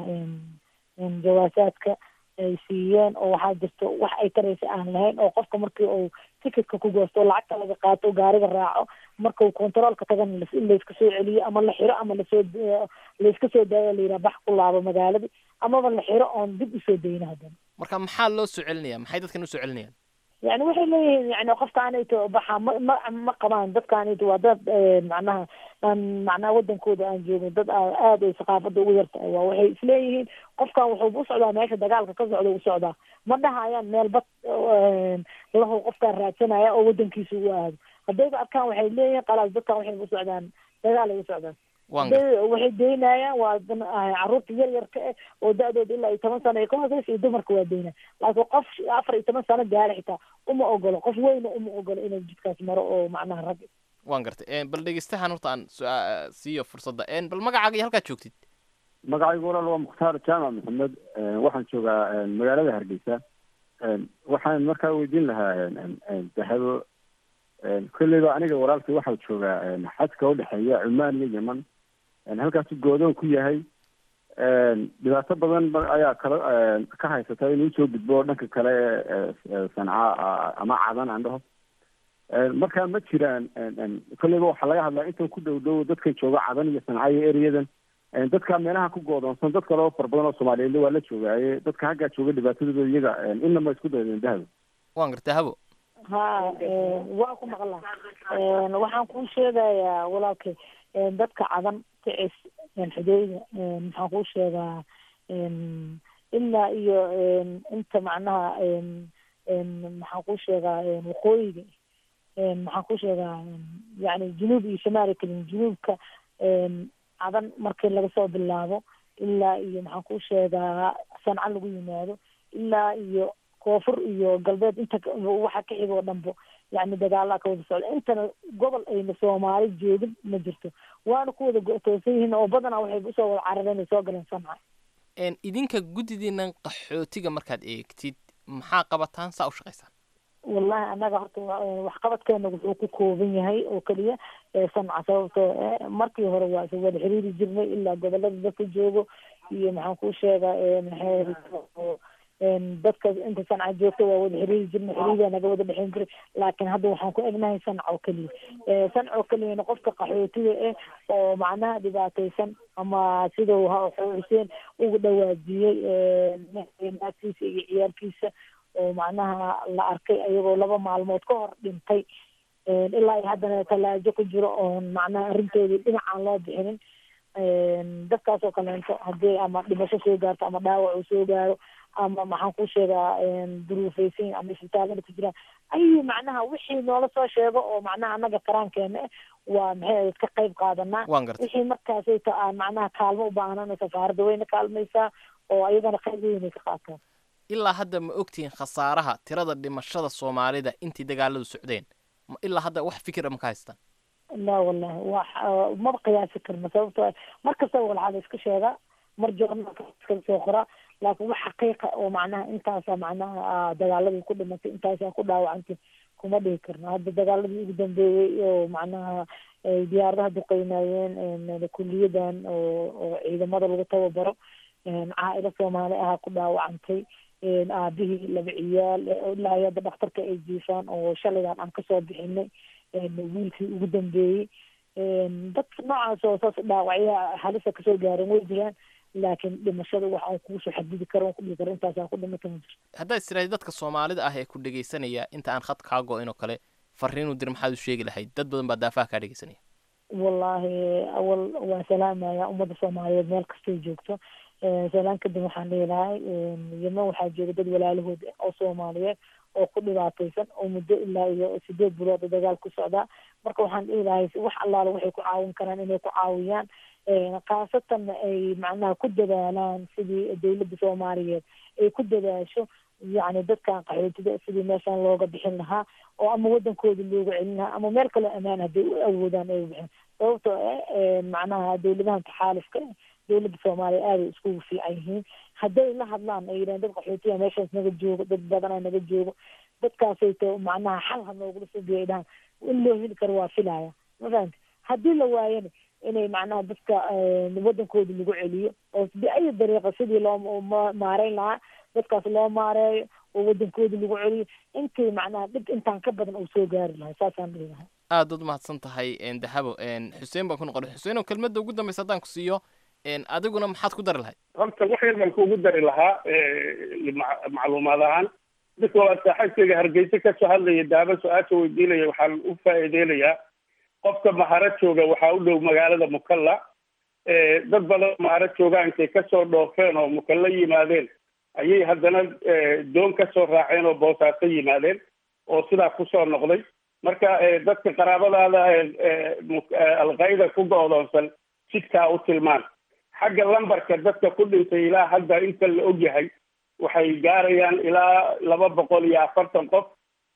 jawaasaadka ay siiyeen oo waxaa jirto wax ay taraysa aan lahayn oo qofka markii uu ticketka ku goosto lacagta laga qaato gaariga raaco markau controolka tagana layska soo celiyo ama la xiro ama lasoo layska soo daayo layidhaha bax ku laabo magaaladii amaba la xiro oon dib usoo dayna haddana marka maxaa loo soo celinaya maxay dadkan usoo celinayaan yani waxay leeyihiin yani qofkaanayto baxa ma ma ma qabaan dadkaanayto waa dad macnaha aan macnaha wadankooda aan joogin dad aada ay saqaafada ugu yartahay waa waxay isleeyihiin qofkan wuxuu u socdaa meesha dagaalka ka socda u socdaa ma dhahayaan meel bad lahu qofkaan raadsanaya oo wadankiisa u aado haddayba arkaan waxay leeyihiin qalaas dadkan waxay u socdaan dagaal ay u socdaan waxay daynayaan waa caruurta yar yarka eh oo da-dooda ilaa iyo toban sano ay ka hooseysa iyo dumarka waa daynaya laakiin qof afar iyo toban sano gaara xitaa uma ogolo qof weyna uma ogolo inuu jidkaas maro oo macnaha rag waan gartay bal dhegeystahan horta aan su- siiyo fursadda bal magacaaga iyo halkaad joogtid magacaygu walaal waa mukhtaar jaamac maxamed waxaan joogaa magaalada hargeysa waxaan markaa weydiin lahaa dahabo kolleyba aniga walaalkii waxaa joogaa xadka udhexeeya cumaan iyo yeman halkaasu goodoon ku yahay dhibaato badan ayaa kala ka haysata inuu soo gudbo dhanka kale sanca ama cadan aan dhaho markaa ma jiraan kolleyba waxaa laga hadlaa inta ku dhow dhow dadka jooga cadan iyo sanca iyo ereyadan dadka meelaha ku goodoonsan dad kale oo fara badan oo soomaaliyeed waa la joogaaye dadka haggaa jooga dhibaatadooda iyaga inama isku daydeen dahabo waan gartay habo ha waa ku maqlaa waxaan kuu sheegayaa walaalkay dadka cadan kicis xudeyda maxaan kuu sheegaa ilaa iyo inta macnaha maxaan kuu sheegaa waqooyiga maxaan kuu sheegaa yani junuub iyo shamaali kalin junuubka cadan markii laga soo bilaabo ilaa iyo maxaan kuu sheegaa sanca lagu yimaado ilaa iyo koonfur iyo galbeed inta waxa ka xiga oo dhanbo yani dagaalaa ka wada socda intana gobol ayna soomaali joogin ma jirto waana ku wada go-toosan yihiin oo badanaa waxay usoo wada carareen ay soo galeen sanca idinka guddidiinan qaxootiga markaad eegtid maxaa qabataan saa u shaqaysaan wallahi annaga horta waxqabadkeena wuxuu ku kooban yahay oo keliya sanca sababtoo markii hore waa isa wada xiriiri jirnay ilaa gobolada dadka joogo iyo maxaan kuu sheegaa dadka inta sanca joogta waa wada xiriiri jirnay xiriiraa naga wada dhexeyn jiray laakiin hadda waxaan ku egnahay sanca oo keliya sanca oo keliyana qofka qaxootiga ah oo macnaha dhibaataysan ama sidau xuseen ugu dhawaajiyey naagtiisa iyo ciyaalkiisa oo macnaha la arkay ayagoo laba maalmood ka hor dhintay ilaa iyo haddana talaajo ku jiro oon macnaha arrintoodii dhinacaan loo bixinin dadkaas oo kaleento haddii ama dhimasho soo gaarto ama dhaawac uu soo gaaro ama maxaan ku sheegaa duruufaysan ama isbitaalada ku jiraan ayuu macnaha wixii noola soo sheego oo macnaha annaga karaankeena ah waa maxay ka qayb qaadanaa wixii markaasayta aan macnaha kaalmo u baahnana safaaradda wayna kaalmaysaa oo ayagana qayb weynay ka qaataan ilaa hadda ma ogtihiin khasaaraha tirada dhimashada soomaalida intii dagaaladu socdeen Ma- ilaa hadda wax fikira ma ka haystaan la wallahi wax ah, maba qiyaasi karno sababtoo ah mar kastaba walxaa la iska sheegaa mar joornaalka iska soo qoraa laakiin wax xaqiiqa oo macnaha intaasa macnaha ah, dagaaladii ku dhimatay intaasaa ku dhaawacantay kuma dhihi karno hadda dagaaladii ugu dambeeyey oo macnaha ay diyaaradaha duqeynayeen een, kuliyadan oo oo ciidamada lagu tababaro een, caailo soomaali ahaa ku dhaawacantay een, aabihii laba ciyaal ee ilaa iyo hadda dhakhtarka ay jiifaan oo shalaydan aan kasoo bixinay een, wiilkii ugu dambeeyey een, dadka noocaas oo saas dhaawacyaha halisa kasoo gaaran way jiraan laakiin dhimashada wax aan kuusoo xadidi karo aan ku dhihi karo intaasaa ku dhimata ma jirto haddaad istiraahdi dadka soomaalida ah ee ku dhegaysanaya inta aan khad kaa go-in oo kale fariinu dir maxaad u sheegi lahayd dad badan baa daafaha kaa dhegaysanaya wallaahi awal waan salaamaya ummadda soomaaliyeed meel kastay joogto Eh, salaan kadib waxaan dhihi lahay yemen waxaa jooga dad walaalahood ah oo soomaaliyeed oo ku dhibaataysan oo muddo ilaa iyo sideed bilood oo dagaal ku socdaa marka waxaan dhihi lahay wax allaala waxay ku caawin karaan inay ku caawiyaan Eh, khaasatan ay macnaha ku dadaalaan sidii dowladda soomaaliyeed ay ku dadaasho yacni dadkan qaxootida sidii meeshan looga bixin lahaa oo ama wadankooda loogu celin lahaa ama meel kaloo ammaan hadday u awoodaan ay u bixin sababtoo ah eh, macnaha dowladahan taxaalufka eh, dowladda soomaaliya aaday iskugu fiican yihiin hadday la hadlaan ay yidhahan dad qaxootiya meeshaas naga joogo dad badanaa naga joogo dadkaasay ta macnaha xal ha noogula soo biyo ay dhahan in loo heli karo waa filaya ma fahamti haddii la waayana inay macnaha dadka eh, wadankooda lagu celiyo oo biayi dariiqa sidii loo ma- maareyn lahaa dadkaas loo maareeyo oo wadankooda lagu celiyo intii macnaha dhib intaan ka badan uu soo gaari lahay saasaan dhihi lahay aad ud mahadsan tahay een, dahabo een, xuseen baan ku noqon xuseen oo kelmadda ugu dambaysa haddaan ku siiyo een, adiguna maxaad ku dari lahayd horta wax yar baan kuugu dari lahaa eh, mac- macluumaad ahaan dadka waa saaxiibkayga hargeysa kasoo hadlaya daaba su-aasha weydiinaya waxaan u faa'iideynayaa qofka maharo jooga waxaa u dhow magaalada mukalla Eh, dad badan maharo joogaan intay kasoo dhoofeen oo mukalla yimaadeen ayay haddana eh, doon kasoo raaceen oo boosaaso yimaadeen oo sidaa kusoo noqday marka eh, dadka qaraabadaada eh, eh, mu- eh, alqaida ku go'doonsan jidkaa u tilmaan xagga lambarka dadka ku dhintay ilaa hadda inta la ogyahay waxay gaarayaan ilaa laba boqol iyo afartan qof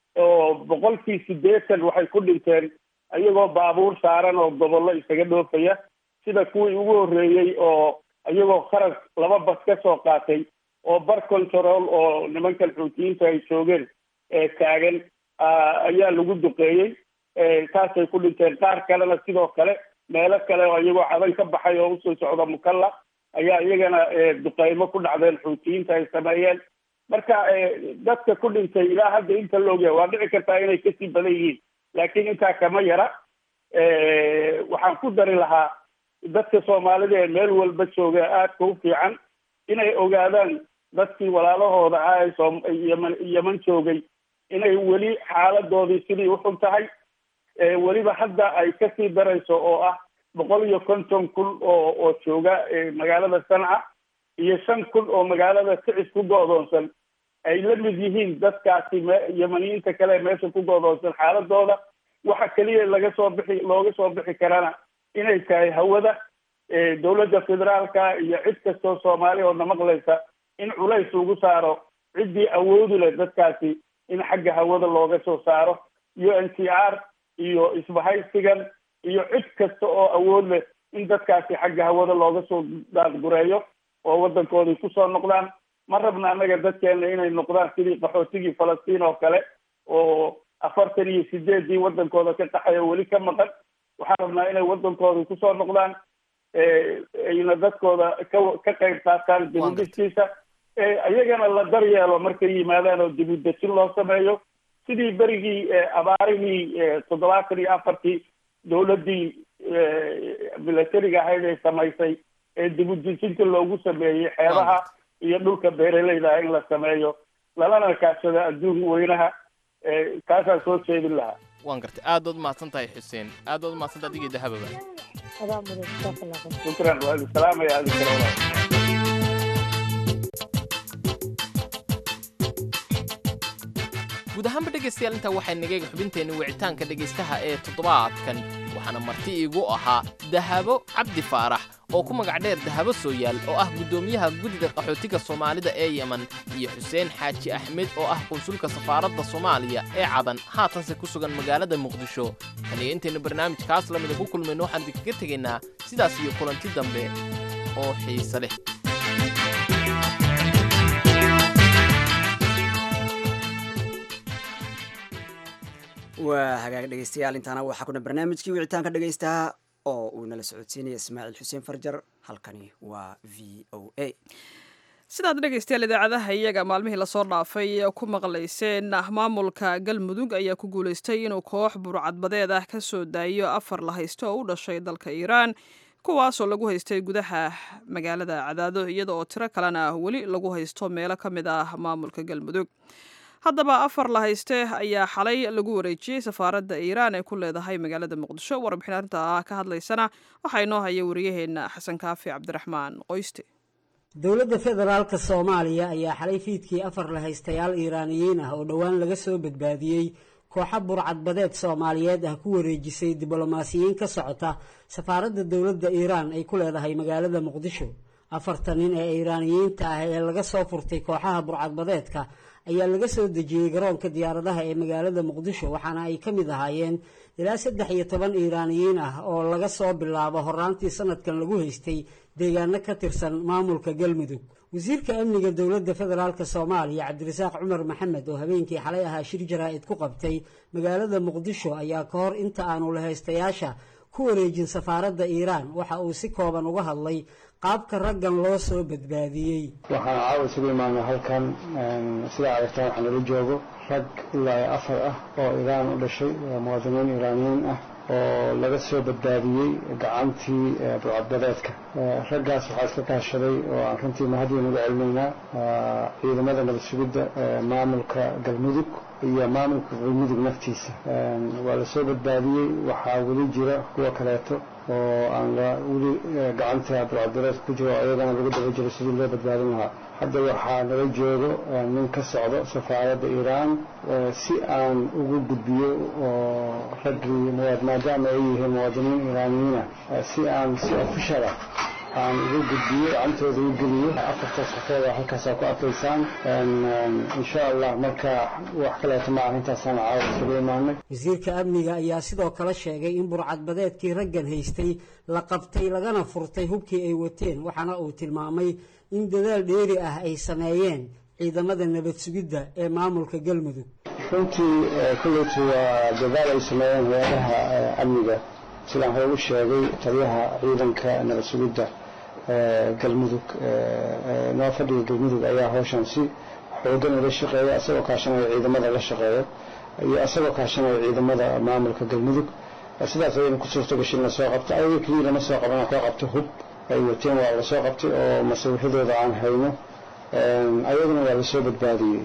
oo boqolkii siddeetan waxay ku dhinteen iyagoo baabuur saaran oo gobollo isaga dhoofaya sida kuwii ugu horreeyey oo iyagoo kharag laba bas ka soo qaatay oo bar control oo nimankan xuutiyiinta ay joogeen ee taagan ah, ayaa lagu duqeeyey Eh, taasay ku dhinteen qaar kalena sidoo kale meelo kale oo iyagoo cadan ka baxay oo usoo socda mukalla ayaa iyagana eh, duqeymo ku dhacdeen xuutiyiinta ay sameeyeen marka eh, dadka ku dhintay ilaa hadda inta la ogyahay waa dhici kartaa inay kasii badan yihiin laakiin intaa kama yara Eh, waxaan ku dari lahaa dadka soomaalida ee meel walba jooga aadka u fiican inay ogaadaan dadkii walaalahooda ah ee soom yeman yeman joogay inay weli xaaladoodii sidii uxun tahay Eh, weliba hadda ay kasii darayso oo ah boqol iyo konton kun oo oo jooga eh, magaalada sanca iyo shan kun oo magaalada sicis ku go'doonsan ay la mid yihiin dadkaasi me- yemaniyiinta kale ee meesha ku go'doonsan xaaladooda waxa keliya laga soo bixi looga soo bixi karana inay tahay hawada eh, dowladda federaalka iyo cid kastoo soomaali oo na maqlaysa in culays lagu saaro ciddii awoodi leh dadkaasi in xagga hawada looga soo saaro u n c r iyo isbahaysigan iyo cid kasta oo awood leh in dadkaasi xagga hawada looga soo daadgureeyo oo waddankoodii kusoo noqdaan ma rabna annaga dadkeena inay noqdaan sidii qaxootigii falastiin oo kale oo afartan iyo sideedii waddankooda ka qaxaya weli ka maqan waxaan rabnaa inay waddankoodii kusoo noqdaan eh, ayna dadkooda ka ka qayb qaataan dibudhiskiisa eh, iyagana la daryeelo markay yimaadaan oo dibudejin loo sameeyo sidii berigii eh, abaarihii eh, toddobaatan iyo afartii dowladdii eh, milatariga ahayd ay samaysay ee dibudejinta loogu sameeyey xeebaha iyo dhulka beeraleyda in la sameeyo lalana kaashado adduun weynaha eh, kaasaan soo jeedin lahaa waan gartay aad baad umahadsan tahay xuseen aad baad umahadsan tahay adigii dahababa adaa mudan jazaaka allah khayr shukran waa idin salaamaya adin kale walaal guud ahaanba dhegaystayaal intaa waxay nagayga xubinteenni wicitaanka dhegaystaha ee toddobaadkan waxaana marti iigu ahaa dahabo cabdi faarax oo ku magac dheer dahabo sooyaal oo ah guddoomiyaha guddida qaxootiga soomaalida ee yemen iyo xuseen xaaji axmed oo ah qunsulka safaaradda soomaaliya ee cadan haatanse ku sugan magaalada muqdisho taniyo intaynu barnaamijkaas lamida ku kulmayno waxaan idinkaga tegaynaa sidaas iyo kulanti dambe oo xiise leh waa hagaag dhegeystayaal intaana waxaa kuna barnaamijkii wicitaanka dhegeystaha oo uu nala socodsiinaya ismaaciil xuseen farjar halkani waa v o a sidaad dhegaystayaal idaacadaha iyaga maalmihii lasoo dhaafay ku maqlayseen maamulka galmudug ayaa ku guulaystay inuu koox burcadbadeed ah ka soo daayo afar la haysto oo u dhashay dalka iiraan kuwaasoo lagu haystay gudaha magaalada cadaado iyada oo tiro kalena weli lagu haysto meelo ka mid ah maamulka galmudug haddaba afar la hayste ayaa xalay lagu wareejiyey safaaradda iiraan ee ku leedahay magaalada muqdisho warbixin arrinta ka hadlaysana waxaa inoo haya wariyaheena xasan kaafi cabdiraxmaan qoyste dowladda federaalka soomaaliya ayaa xalay fiidkii afar la haystayaal iiraaniyiin ah oo dhowaan laga soo badbaadiyey kooxa burcadbadeed soomaaliyeed ah ku wareejisay diblomaasiyiin ka socota safaaradda dowladda iiraan ay ku leedahay magaalada muqdisho afartan nin ee iiraaniyiinta ah ee laga soo furtay kooxaha burcadbadeedka ayaa laga soo dejiyey garoonka diyaaradaha ee magaalada muqdisho waxaana ay ka mid ahaayeen ilaa saddex iyo toban iiraaniyiin ah oo laga soo bilaabo horaantii sanadkan lagu haystay deegaano ka tirsan maamulka galmudug wasiirka amniga dowladda federaalk soomaaliya cabdirasaaq cumar maxamed oo habeenkii xalay ahaa shir jaraa-id ku qabtay magaalada muqdisho ayaa ka hor inta aanu lahaystayaasha ku wareejin safaaradda iiraan waxa uu si kooban uga hadlay qaabka raggan loo soo badbaadiyey waxaan caawa isugu imaanay halkan sidaa aragtaan waxaa nala joogo rag ilaa afar ah oo iiraan u dhashay muwaadiniin iiraaniyiin ah oo laga soo badbaadiyey gacantii burcadbadeedka raggaas waxaa iska kaashaday oo aan runtii mahadiin uga celinaynaa ciidamada nabad sugidda maamulka galmudug iyo maamulka galmudug naftiisa waa la soo badbaadiyey waxaa weli jira kuwa kaleeto oo aan weli gacanta burcadbadeedka ku jiro oo ayagana lagu daba jiro sidii loo badbaadin lahaa hadda waxaa nala joogo nin ka socdo safaaradda iiraan si aan ugu gudbiyo oo raggii maadaama ay yihiin muwaadiniin iiraaniyiina si aan si ofishal ah aan ugu gudbiyo gacantooda u geliyo afartaas qofooda halkaasaa ku arkaysaan insha allah marka wax kaleeto ma ah intaasaan caawa isugu imaanay wasiirka amniga ayaa sidoo kale sheegay in burcadbadeedkii raggan haystay la qabtay lagana furtay hubkii ay wateen waxaana uu tilmaamay in dadaal dheeri ah ay sameeyeen ciidamada nabad sugidda ee maamulka galmudug runtii kulleyti waa dadaal ay sameeyeen hay-adaha amniga sidaan hore u sheegay taliyaha ciidanka nabad sugidda galmudug noo fadhiga galmudug ayaa hawshan si xoogan ula shaqeeya isagoo kaashanaya ciidamada la shaqeeya iyo isagoo kaashanaya ciidamada maamulka galmudug sidaas ayayna ku suurto gashay in lasoo qabto ayaga keliya lama soo qaban soo qabto hub ay wateen waa lasoo qabtay oo masawiixadooda aan hayno ayaguna waa lasoo badbaadiyey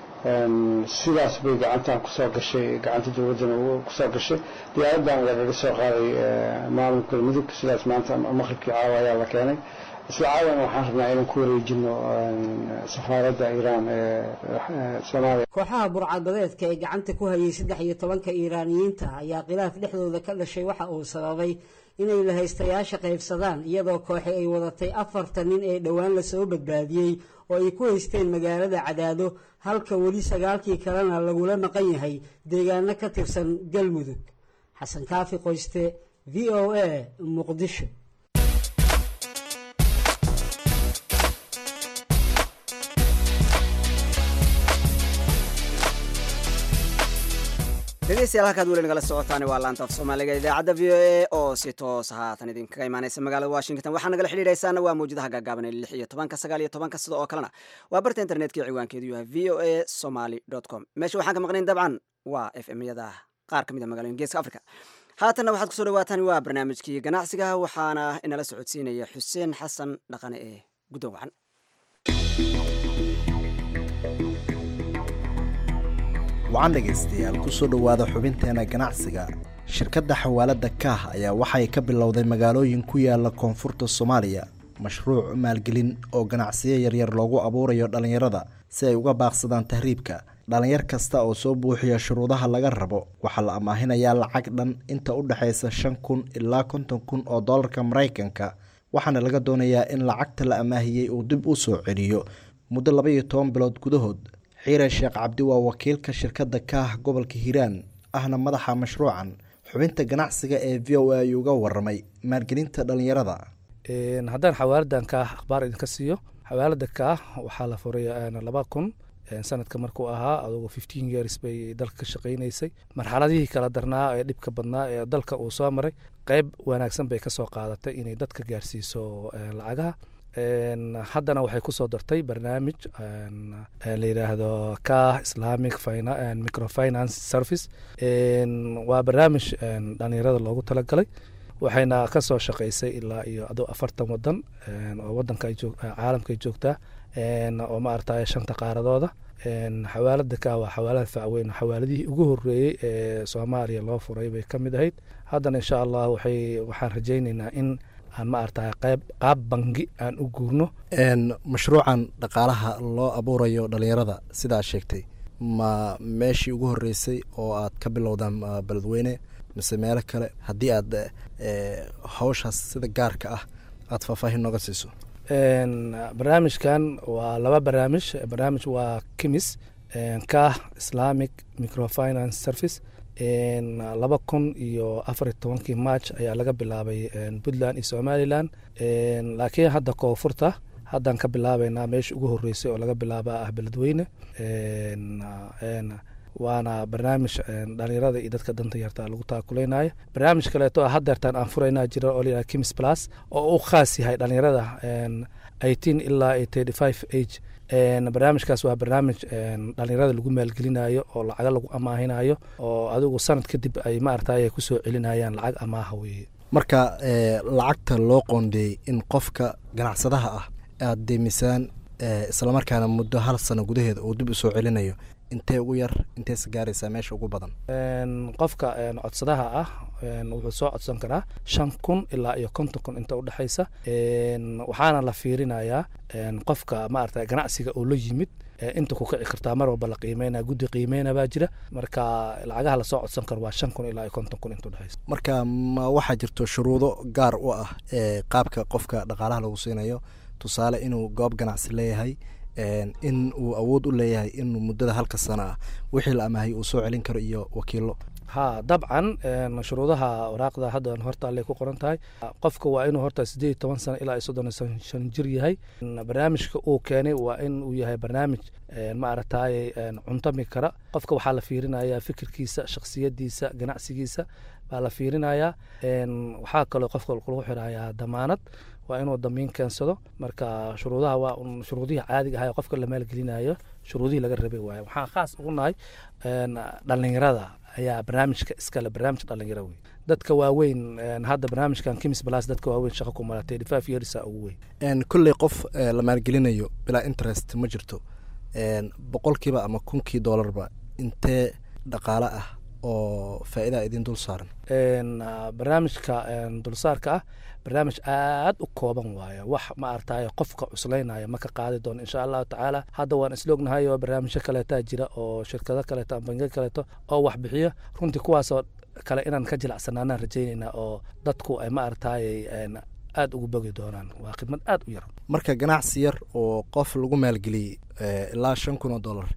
sidaas bay gacantan kusoo gashay gacanta dowladdana kusoo gashay diyaaraddan lagaga soo qaaday maamulka galmudug sidaas maanta maqribkii caawa ayaa la keenay isla caawana waxaan rabnaa inaan ku wareejino safaaradda iiraan ee soomaaliya kooxaha burcadbadeedka ee gacanta ku hayay saddex iyo tobanka iiraaniyiinta ayaa khilaaf dhexdooda ka dhashay waxa uu sababay inay lahaystayaasha qaybsadaan iyadoo kooxi ay wadatay afartan nin ee dhowaan lasoo badbaadiyey oo ay ku haysteen magaalada cadaado halka weli sagaalkii kalena lagula maqan yahay deegaano ka tirsan galmudug xasan kaafi qoyste v o a muqdisho dhegeystayaal halkaad weli nagala socotaan waa laanta af soomaaliga idaacadda v o a oo si toos haatan idinkaga imaaneysa magaalada washington waxaa nagala xidhiidhaysaana waa mawjadaha gaagaaban ee lix iyo tobanka sagaal iyo tobanka sida oo kalena waa barta internetka ciwaankeedu yahay v o a somaly com meesha waxaan ka maqnayn dabcan waa f m yada qaar ka mid a magaloyin geeska africa haatanna waxaad kusoo dhawaataan waa barnaamijkii ganacsiga waxaana inala socodsiinaya xuseen xasan dhaqane ee guddoon wacan wacan dhegaystayaal kusoo dhowaada xubinteena ganacsiga shirkadda xawaaladda kaah ayaa waxay ka bilowday magaalooyin ku yaala koonfurta soomaaliya mashruuc maalgelin oo ganacsiyo yaryar loogu abuurayo dhallinyarada si ay uga baaqsadaan tahriibka dhallinyar kasta oo soo buuxiya shuruudaha laga rabo waxaa la amaahinayaa lacag dhan inta u dhexaysa shan kun ilaa konton kun oo dollarka maraykanka waxaana laga doonayaa in lacagta la amaahiyey uu dib u soo celiyo muddo laba iyo toban bilood gudahood xiire sheekh cabdi waa wakiilka shirkadda kaah gobolka hiiraan ahna madaxa mashruucan xubinta ganacsiga ee v o a ayuu uga waramay maalgelinta dhallinyarada haddaan xawaaladan kaah akhbaar idinka siiyo xawaalada kaah waxaa la furay laba kun sanadka markuu ahaa adugu fifteen years bay dalka ka shaqaynaysay marxaladihii kala darnaa ee dhibka badnaa ee dalka uu soo maray qeyb wanaagsan bay kasoo qaadatay inay dadka gaarsiiso lacagaha haddana waxay kusoo dartay barnaamij la yidhaahdo kah islamic microfinance service waa barnaamij dhalinyarada loogu talagalay waxayna kasoo shaqaysay ilaa iyo adoo afartan wadan oo wadanka caalamka ay joogtaa oo maaragtay shanta qaaradooda xawaalada ka waa xawaalada facweyn xawaaladihii ugu horeeyey ee soomaaliya loo furay bay ka mid ahayd haddana insha allah waxay waxaan rajaynaynaa in aan maaragtay qayb qaab bangi aan u guurno mashruucan dhaqaalaha loo abuurayo dhalinyarada sidaa sheegtay ma meeshii ugu horeysay oo aad ka bilowdaan beledweyne mise meelo kale haddii aad hawshaas sida gaarka ah aada faahfaahin nooga siiso barnaamijkan waa laba barnaamij barnaamij waa kimis kah islamic microfinance service laba kun iyo afar iyo tobankii march ayaa laga bilaabay puntland iyo somalilan laakiin hadda koonfurta haddaan ka bilaabeynaa meesha ugu horeysay oo laga bilaaba ah beledweyne waana barnaamij dhalinyarada iyo dadka danta yarta lagu taakuleynaya barnaamij kaleeto ah hadeertaan aan furaynaa jira oo layidhaha kims plus oo u khaas yahay dhalinyarada eighteen ilaa thirty five age barnaamijkaas waa barnaamij dhalinyarada lagu maalgelinayo oo lacaga lagu amaahinayo oo adigu sanad kadib ay maaragtay kusoo celinayaan lacag amaaha weeye marka lacagta loo qoondeeyey in qofka ganacsadaha ah aada deemisaan islamarkaana muddo hal sano gudaheeda uu dib usoo celinayo intee ugu yar inteesa gaaraysaa meesha ugu badan qofka codsadaha ah wuxuu soo codsan karaa shan kun ilaa iyo konton kun inta udhexaysa waxaana la fiirinayaa qofka maarata ganacsiga oo la yimid inta ku kici kartaa mar walba la qiimeynaya guddi qiimeyna baa jira marka lacagaha lasoo codsan karo waa shan kun ilaa iyo konton kun inta udhexaysa marka ma waxaa jirto shuruudo gaar u ah qaabka qofka dhaqaalaha lagu siinayo tusaale inuu goob ganacsi leeyahay in uu awood u leeyahay inuu muddada halka sana ah wixii la amaahay uu soo celin karo iyo wakiilo ha dabcan shuruudaha waraaqda hadda horta allay ku qoran tahay qofka waa inuu horta sideed iyo toban sano ilaa iyo soddon iyo shan jir yahay barnaamijka uu keenay waa in uu yahay barnaamij maaragtay cuntami kara qofka waxaa la fiirinaya fikirkiisa shaksiyadiisa ganacsigiisa baa la fiirinayaa waxaa kaloo qofka lagu xirayaa damaanad waa inuu damiin keensado marka shuruudaha waa un shuruudihii caadiga ahaa qofka la maalgelinayo shuruudihii laga rabay waaye waxaan khaas ugu nahay dhalinyarada ayaa barnaamijka iskale barnaamij dhalinyaro wey dadka waaweyn hadda barnaamijkan kimis balas dadka waaweyn shaqa ku mara thirty five yearsa ugu weyn kolley qof la maalgelinayo bilaa interest ma jirto boqolkiiba ama kunkii doolarba intee dhaqaale ah oo faa'iidaa idin dul saaran barnaamijka dulsaarka ah barnaamij aad u kooban waaye wax ma artaye qofka cuslaynaya ma ka qaadi doono insha allahu tacaala hadda waan isloognahay oo barnaamijyo kaleetaa jira oo shirkado kaleeto ama bangiyo kaleeto oo wax bixiyo runtii kuwaasoo kale inaan ka jilacsanaanaan rajaynaynaa oo dadku ay ma artaye aada ugu bogi doonaan waa khidmad aad u yar marka ganacsi yar oo qof lagu maalgeliyey ilaa shan kun oo dollar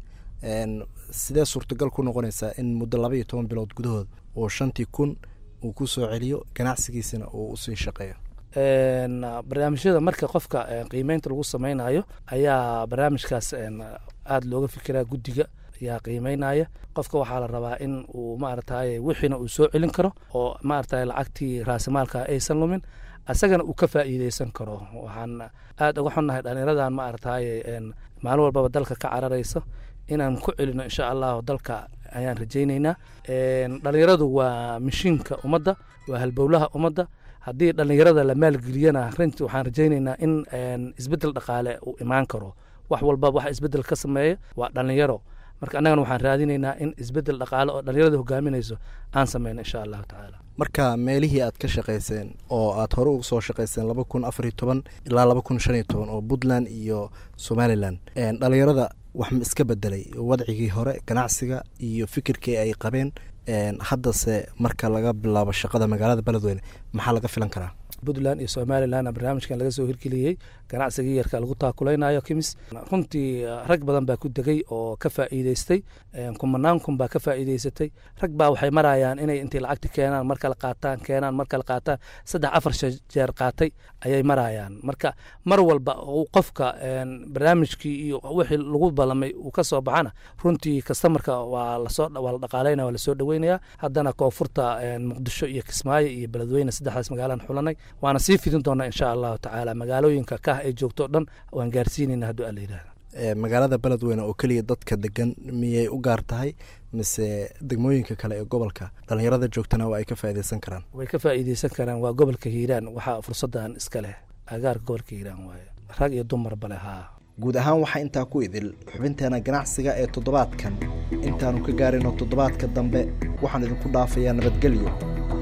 sidee suurtagal ku noqonaysaa in muddo laba iyo toban bilood gudahood oo shantii kun uu ku soo celiyo ganacsigiisana uu usii shaqeeyo barnaamijyada marka qofka qiimeynta lagu sameynayo ayaa barnaamijkaas aada looga fikiraa guddiga ayaa qiimeynaya qofka waxaa la rabaa in uu maaragtay wixiina uu soo celin karo oo maaragtay lacagtii raasimaalka aysan lumin asagana uu ka faa'iideysan karo waxaan aada uga xunnahay dhalinyaradan maaragtay maalin walbaba dalka ka cararayso inaan ku celino insha allahu dalka ayaan rajayneynaa dhalinyaradu waa mishiinka ummadda waa halbowlaha ummadda haddii dhalinyarada la maalgeliyana runtii waxaan rajayneynaa in isbeddel dhaqaale uu imaan karo wax walba waxa isbeddel ka sameeya waa dhalinyaro marka annagana waxaan raadineynaa in isbeddel dhaqaale oo dhalinyarada hogaaminayso aan sameyno insha allahu tacaala marka meelihii aad ka shaqayseen oo aad hore uga soo shaqayseen laba kun afar iyo toban ilaa laba kun shan iyo toban oo puntland iyo somalilan dhalinyarada wax ma iska bedelay wadcigii hore ganacsiga iyo fikirkii ay qabeen haddase marka laga bilaabo shaqada magaalada beledweyne maxaa laga filan karaa puntland iyo somalilandna barnaamijkan laga soo hirgeliyey ganacsigii yarka lagu taakulaynayo kimis runtii rag badan baa ku degay oo ka faa'iideystay kumanaan kun baa ka faa'iideysatay rag baa waxay marayaan inay intay lacagta keenaan mar kale qaataan keenaan mar kale qaataan saddex afar jeer qaatay ayay marayaan marka mar walba uu qofka barnaamijkii iyo wixii lagu ballamay uu ka soo baxana runtii kastamarka waa lasoo waa la dhaqaalaynaya waa lasoo dhaweynaya haddana koonfurta muqdisho iyo kismaayo iyo beledweyne saddexdaas magaalaan xulanay waana sii fidin doonaa insha allahu tacaala magaalooyinka kah ay joogto o dhan waan gaarsiinayna hadduu alla yidhahda magaalada beledweyne oo keliya dadka degan miyay u gaar tahay mise degmooyinka kale ee gobolka dhallinyarada joogtana waa ay ka faa'iideysan karaan way ka faa'iideysan karaan waa gobolka hiiraan waxaa fursaddan iska leh agaarka gobolka hiiraan waaye rag iyo dumarba leh haa guud ahaan waxaa intaa ku idil xubinteena ganacsiga ee toddobaadkan intaannu ka gaarino toddobaadka dambe waxaan idinku dhaafayaa nabadgelyo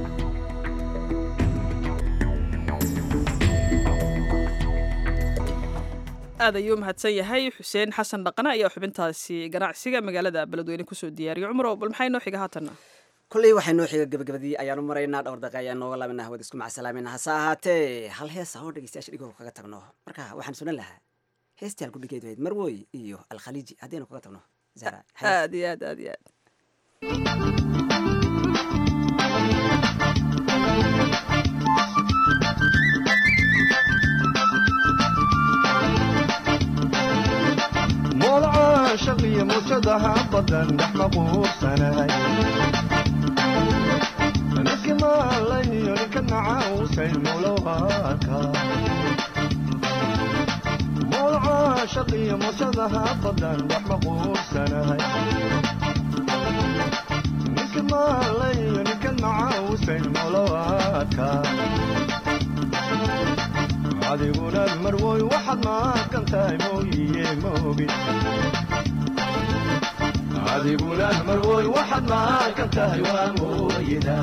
aad ayuu mahadsan yahay xuseen xasan dhaqane ayaa xubintaasi ganacsiga magaalada beledweyne kusoo diyaariyay cumar bal maxay noo xiga haatanna kolley waxay noo xiga gabagabadii ayaanu maraynaa dhowr daqiiqa ayaan nooga laabina hawada isku macsalaamina hase ahaatee hal heesa oo dhegeystayaasha dhigoo kaga tagno marka waxaan sunan lahaa heestii halku dhigeed wahayd marwoy iyo alkhaliiji haddaynu kaga tagno zara aad iyo aad aad iyo aad shaqiyo mujadaha badan dhex maquursanay ninki maalayo ninka nacausay mulowaka mowlaca shaqiyo mujadaha badan dhex maquursanay ninki maalayo ninka nacausay mulowaka adiguna marwoy waxaad maaqan tahay mooyiye moogin adiguna marwoy waxaad maaqan tahay waa mooyida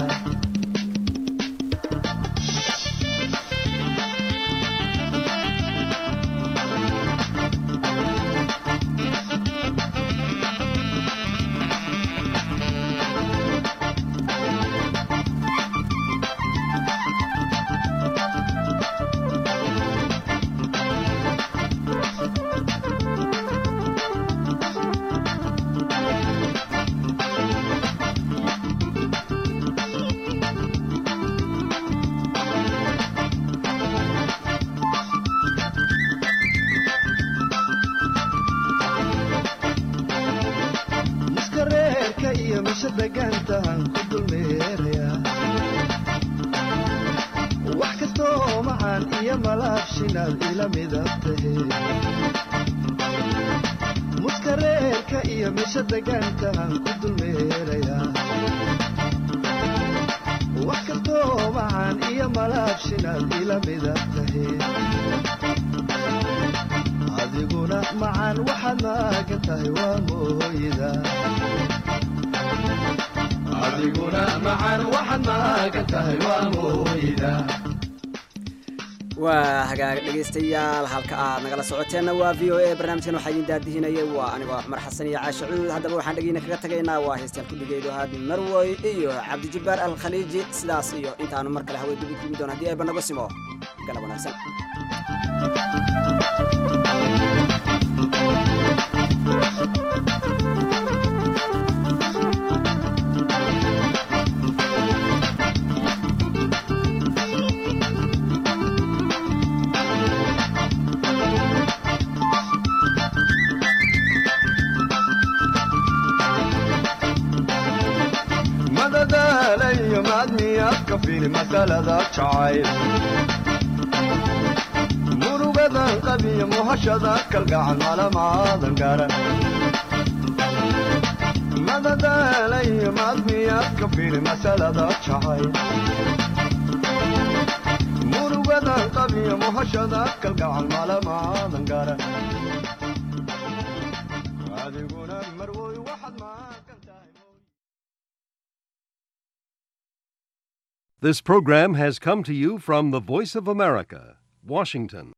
muskareerka iyo misha degaankaan ku dulmeeraya wax kastoo macaan iyo malaabshinaad ila mida tahe adiguna macaan waxaad maagan tahay waa mooyida adiguna macaan waxaad maagan tahay waa mooyida waa hagaag dhegaystayaal halka aad nagala socoteenna waa v o a barnaamijkan waxaa idin daadihinayay waa anigoo cumar xasan iyo caashe cuud haddaba waxaan dhegeyna kaga tagaynaa waa heystaan ku dhigaydo ahaad marwoy iyo cabdijabbaar alkhaliiji sidaas iyo intaanu mar kale haway dubi kugi doon haddii ayba nago simo galab wanaagsan madadaalayo maadmiyaadka fili masalada jacayl murugadan qabiyo muhashada kalgacan malamaadan garan madadaalayo maadmiyaadka fili masalada jacayl murugadan qabiyo muhashada kalgacan malamaadan garan adiguna marwoy waxaad maaqan tahay This program has come to you from the Voice of America, Washington.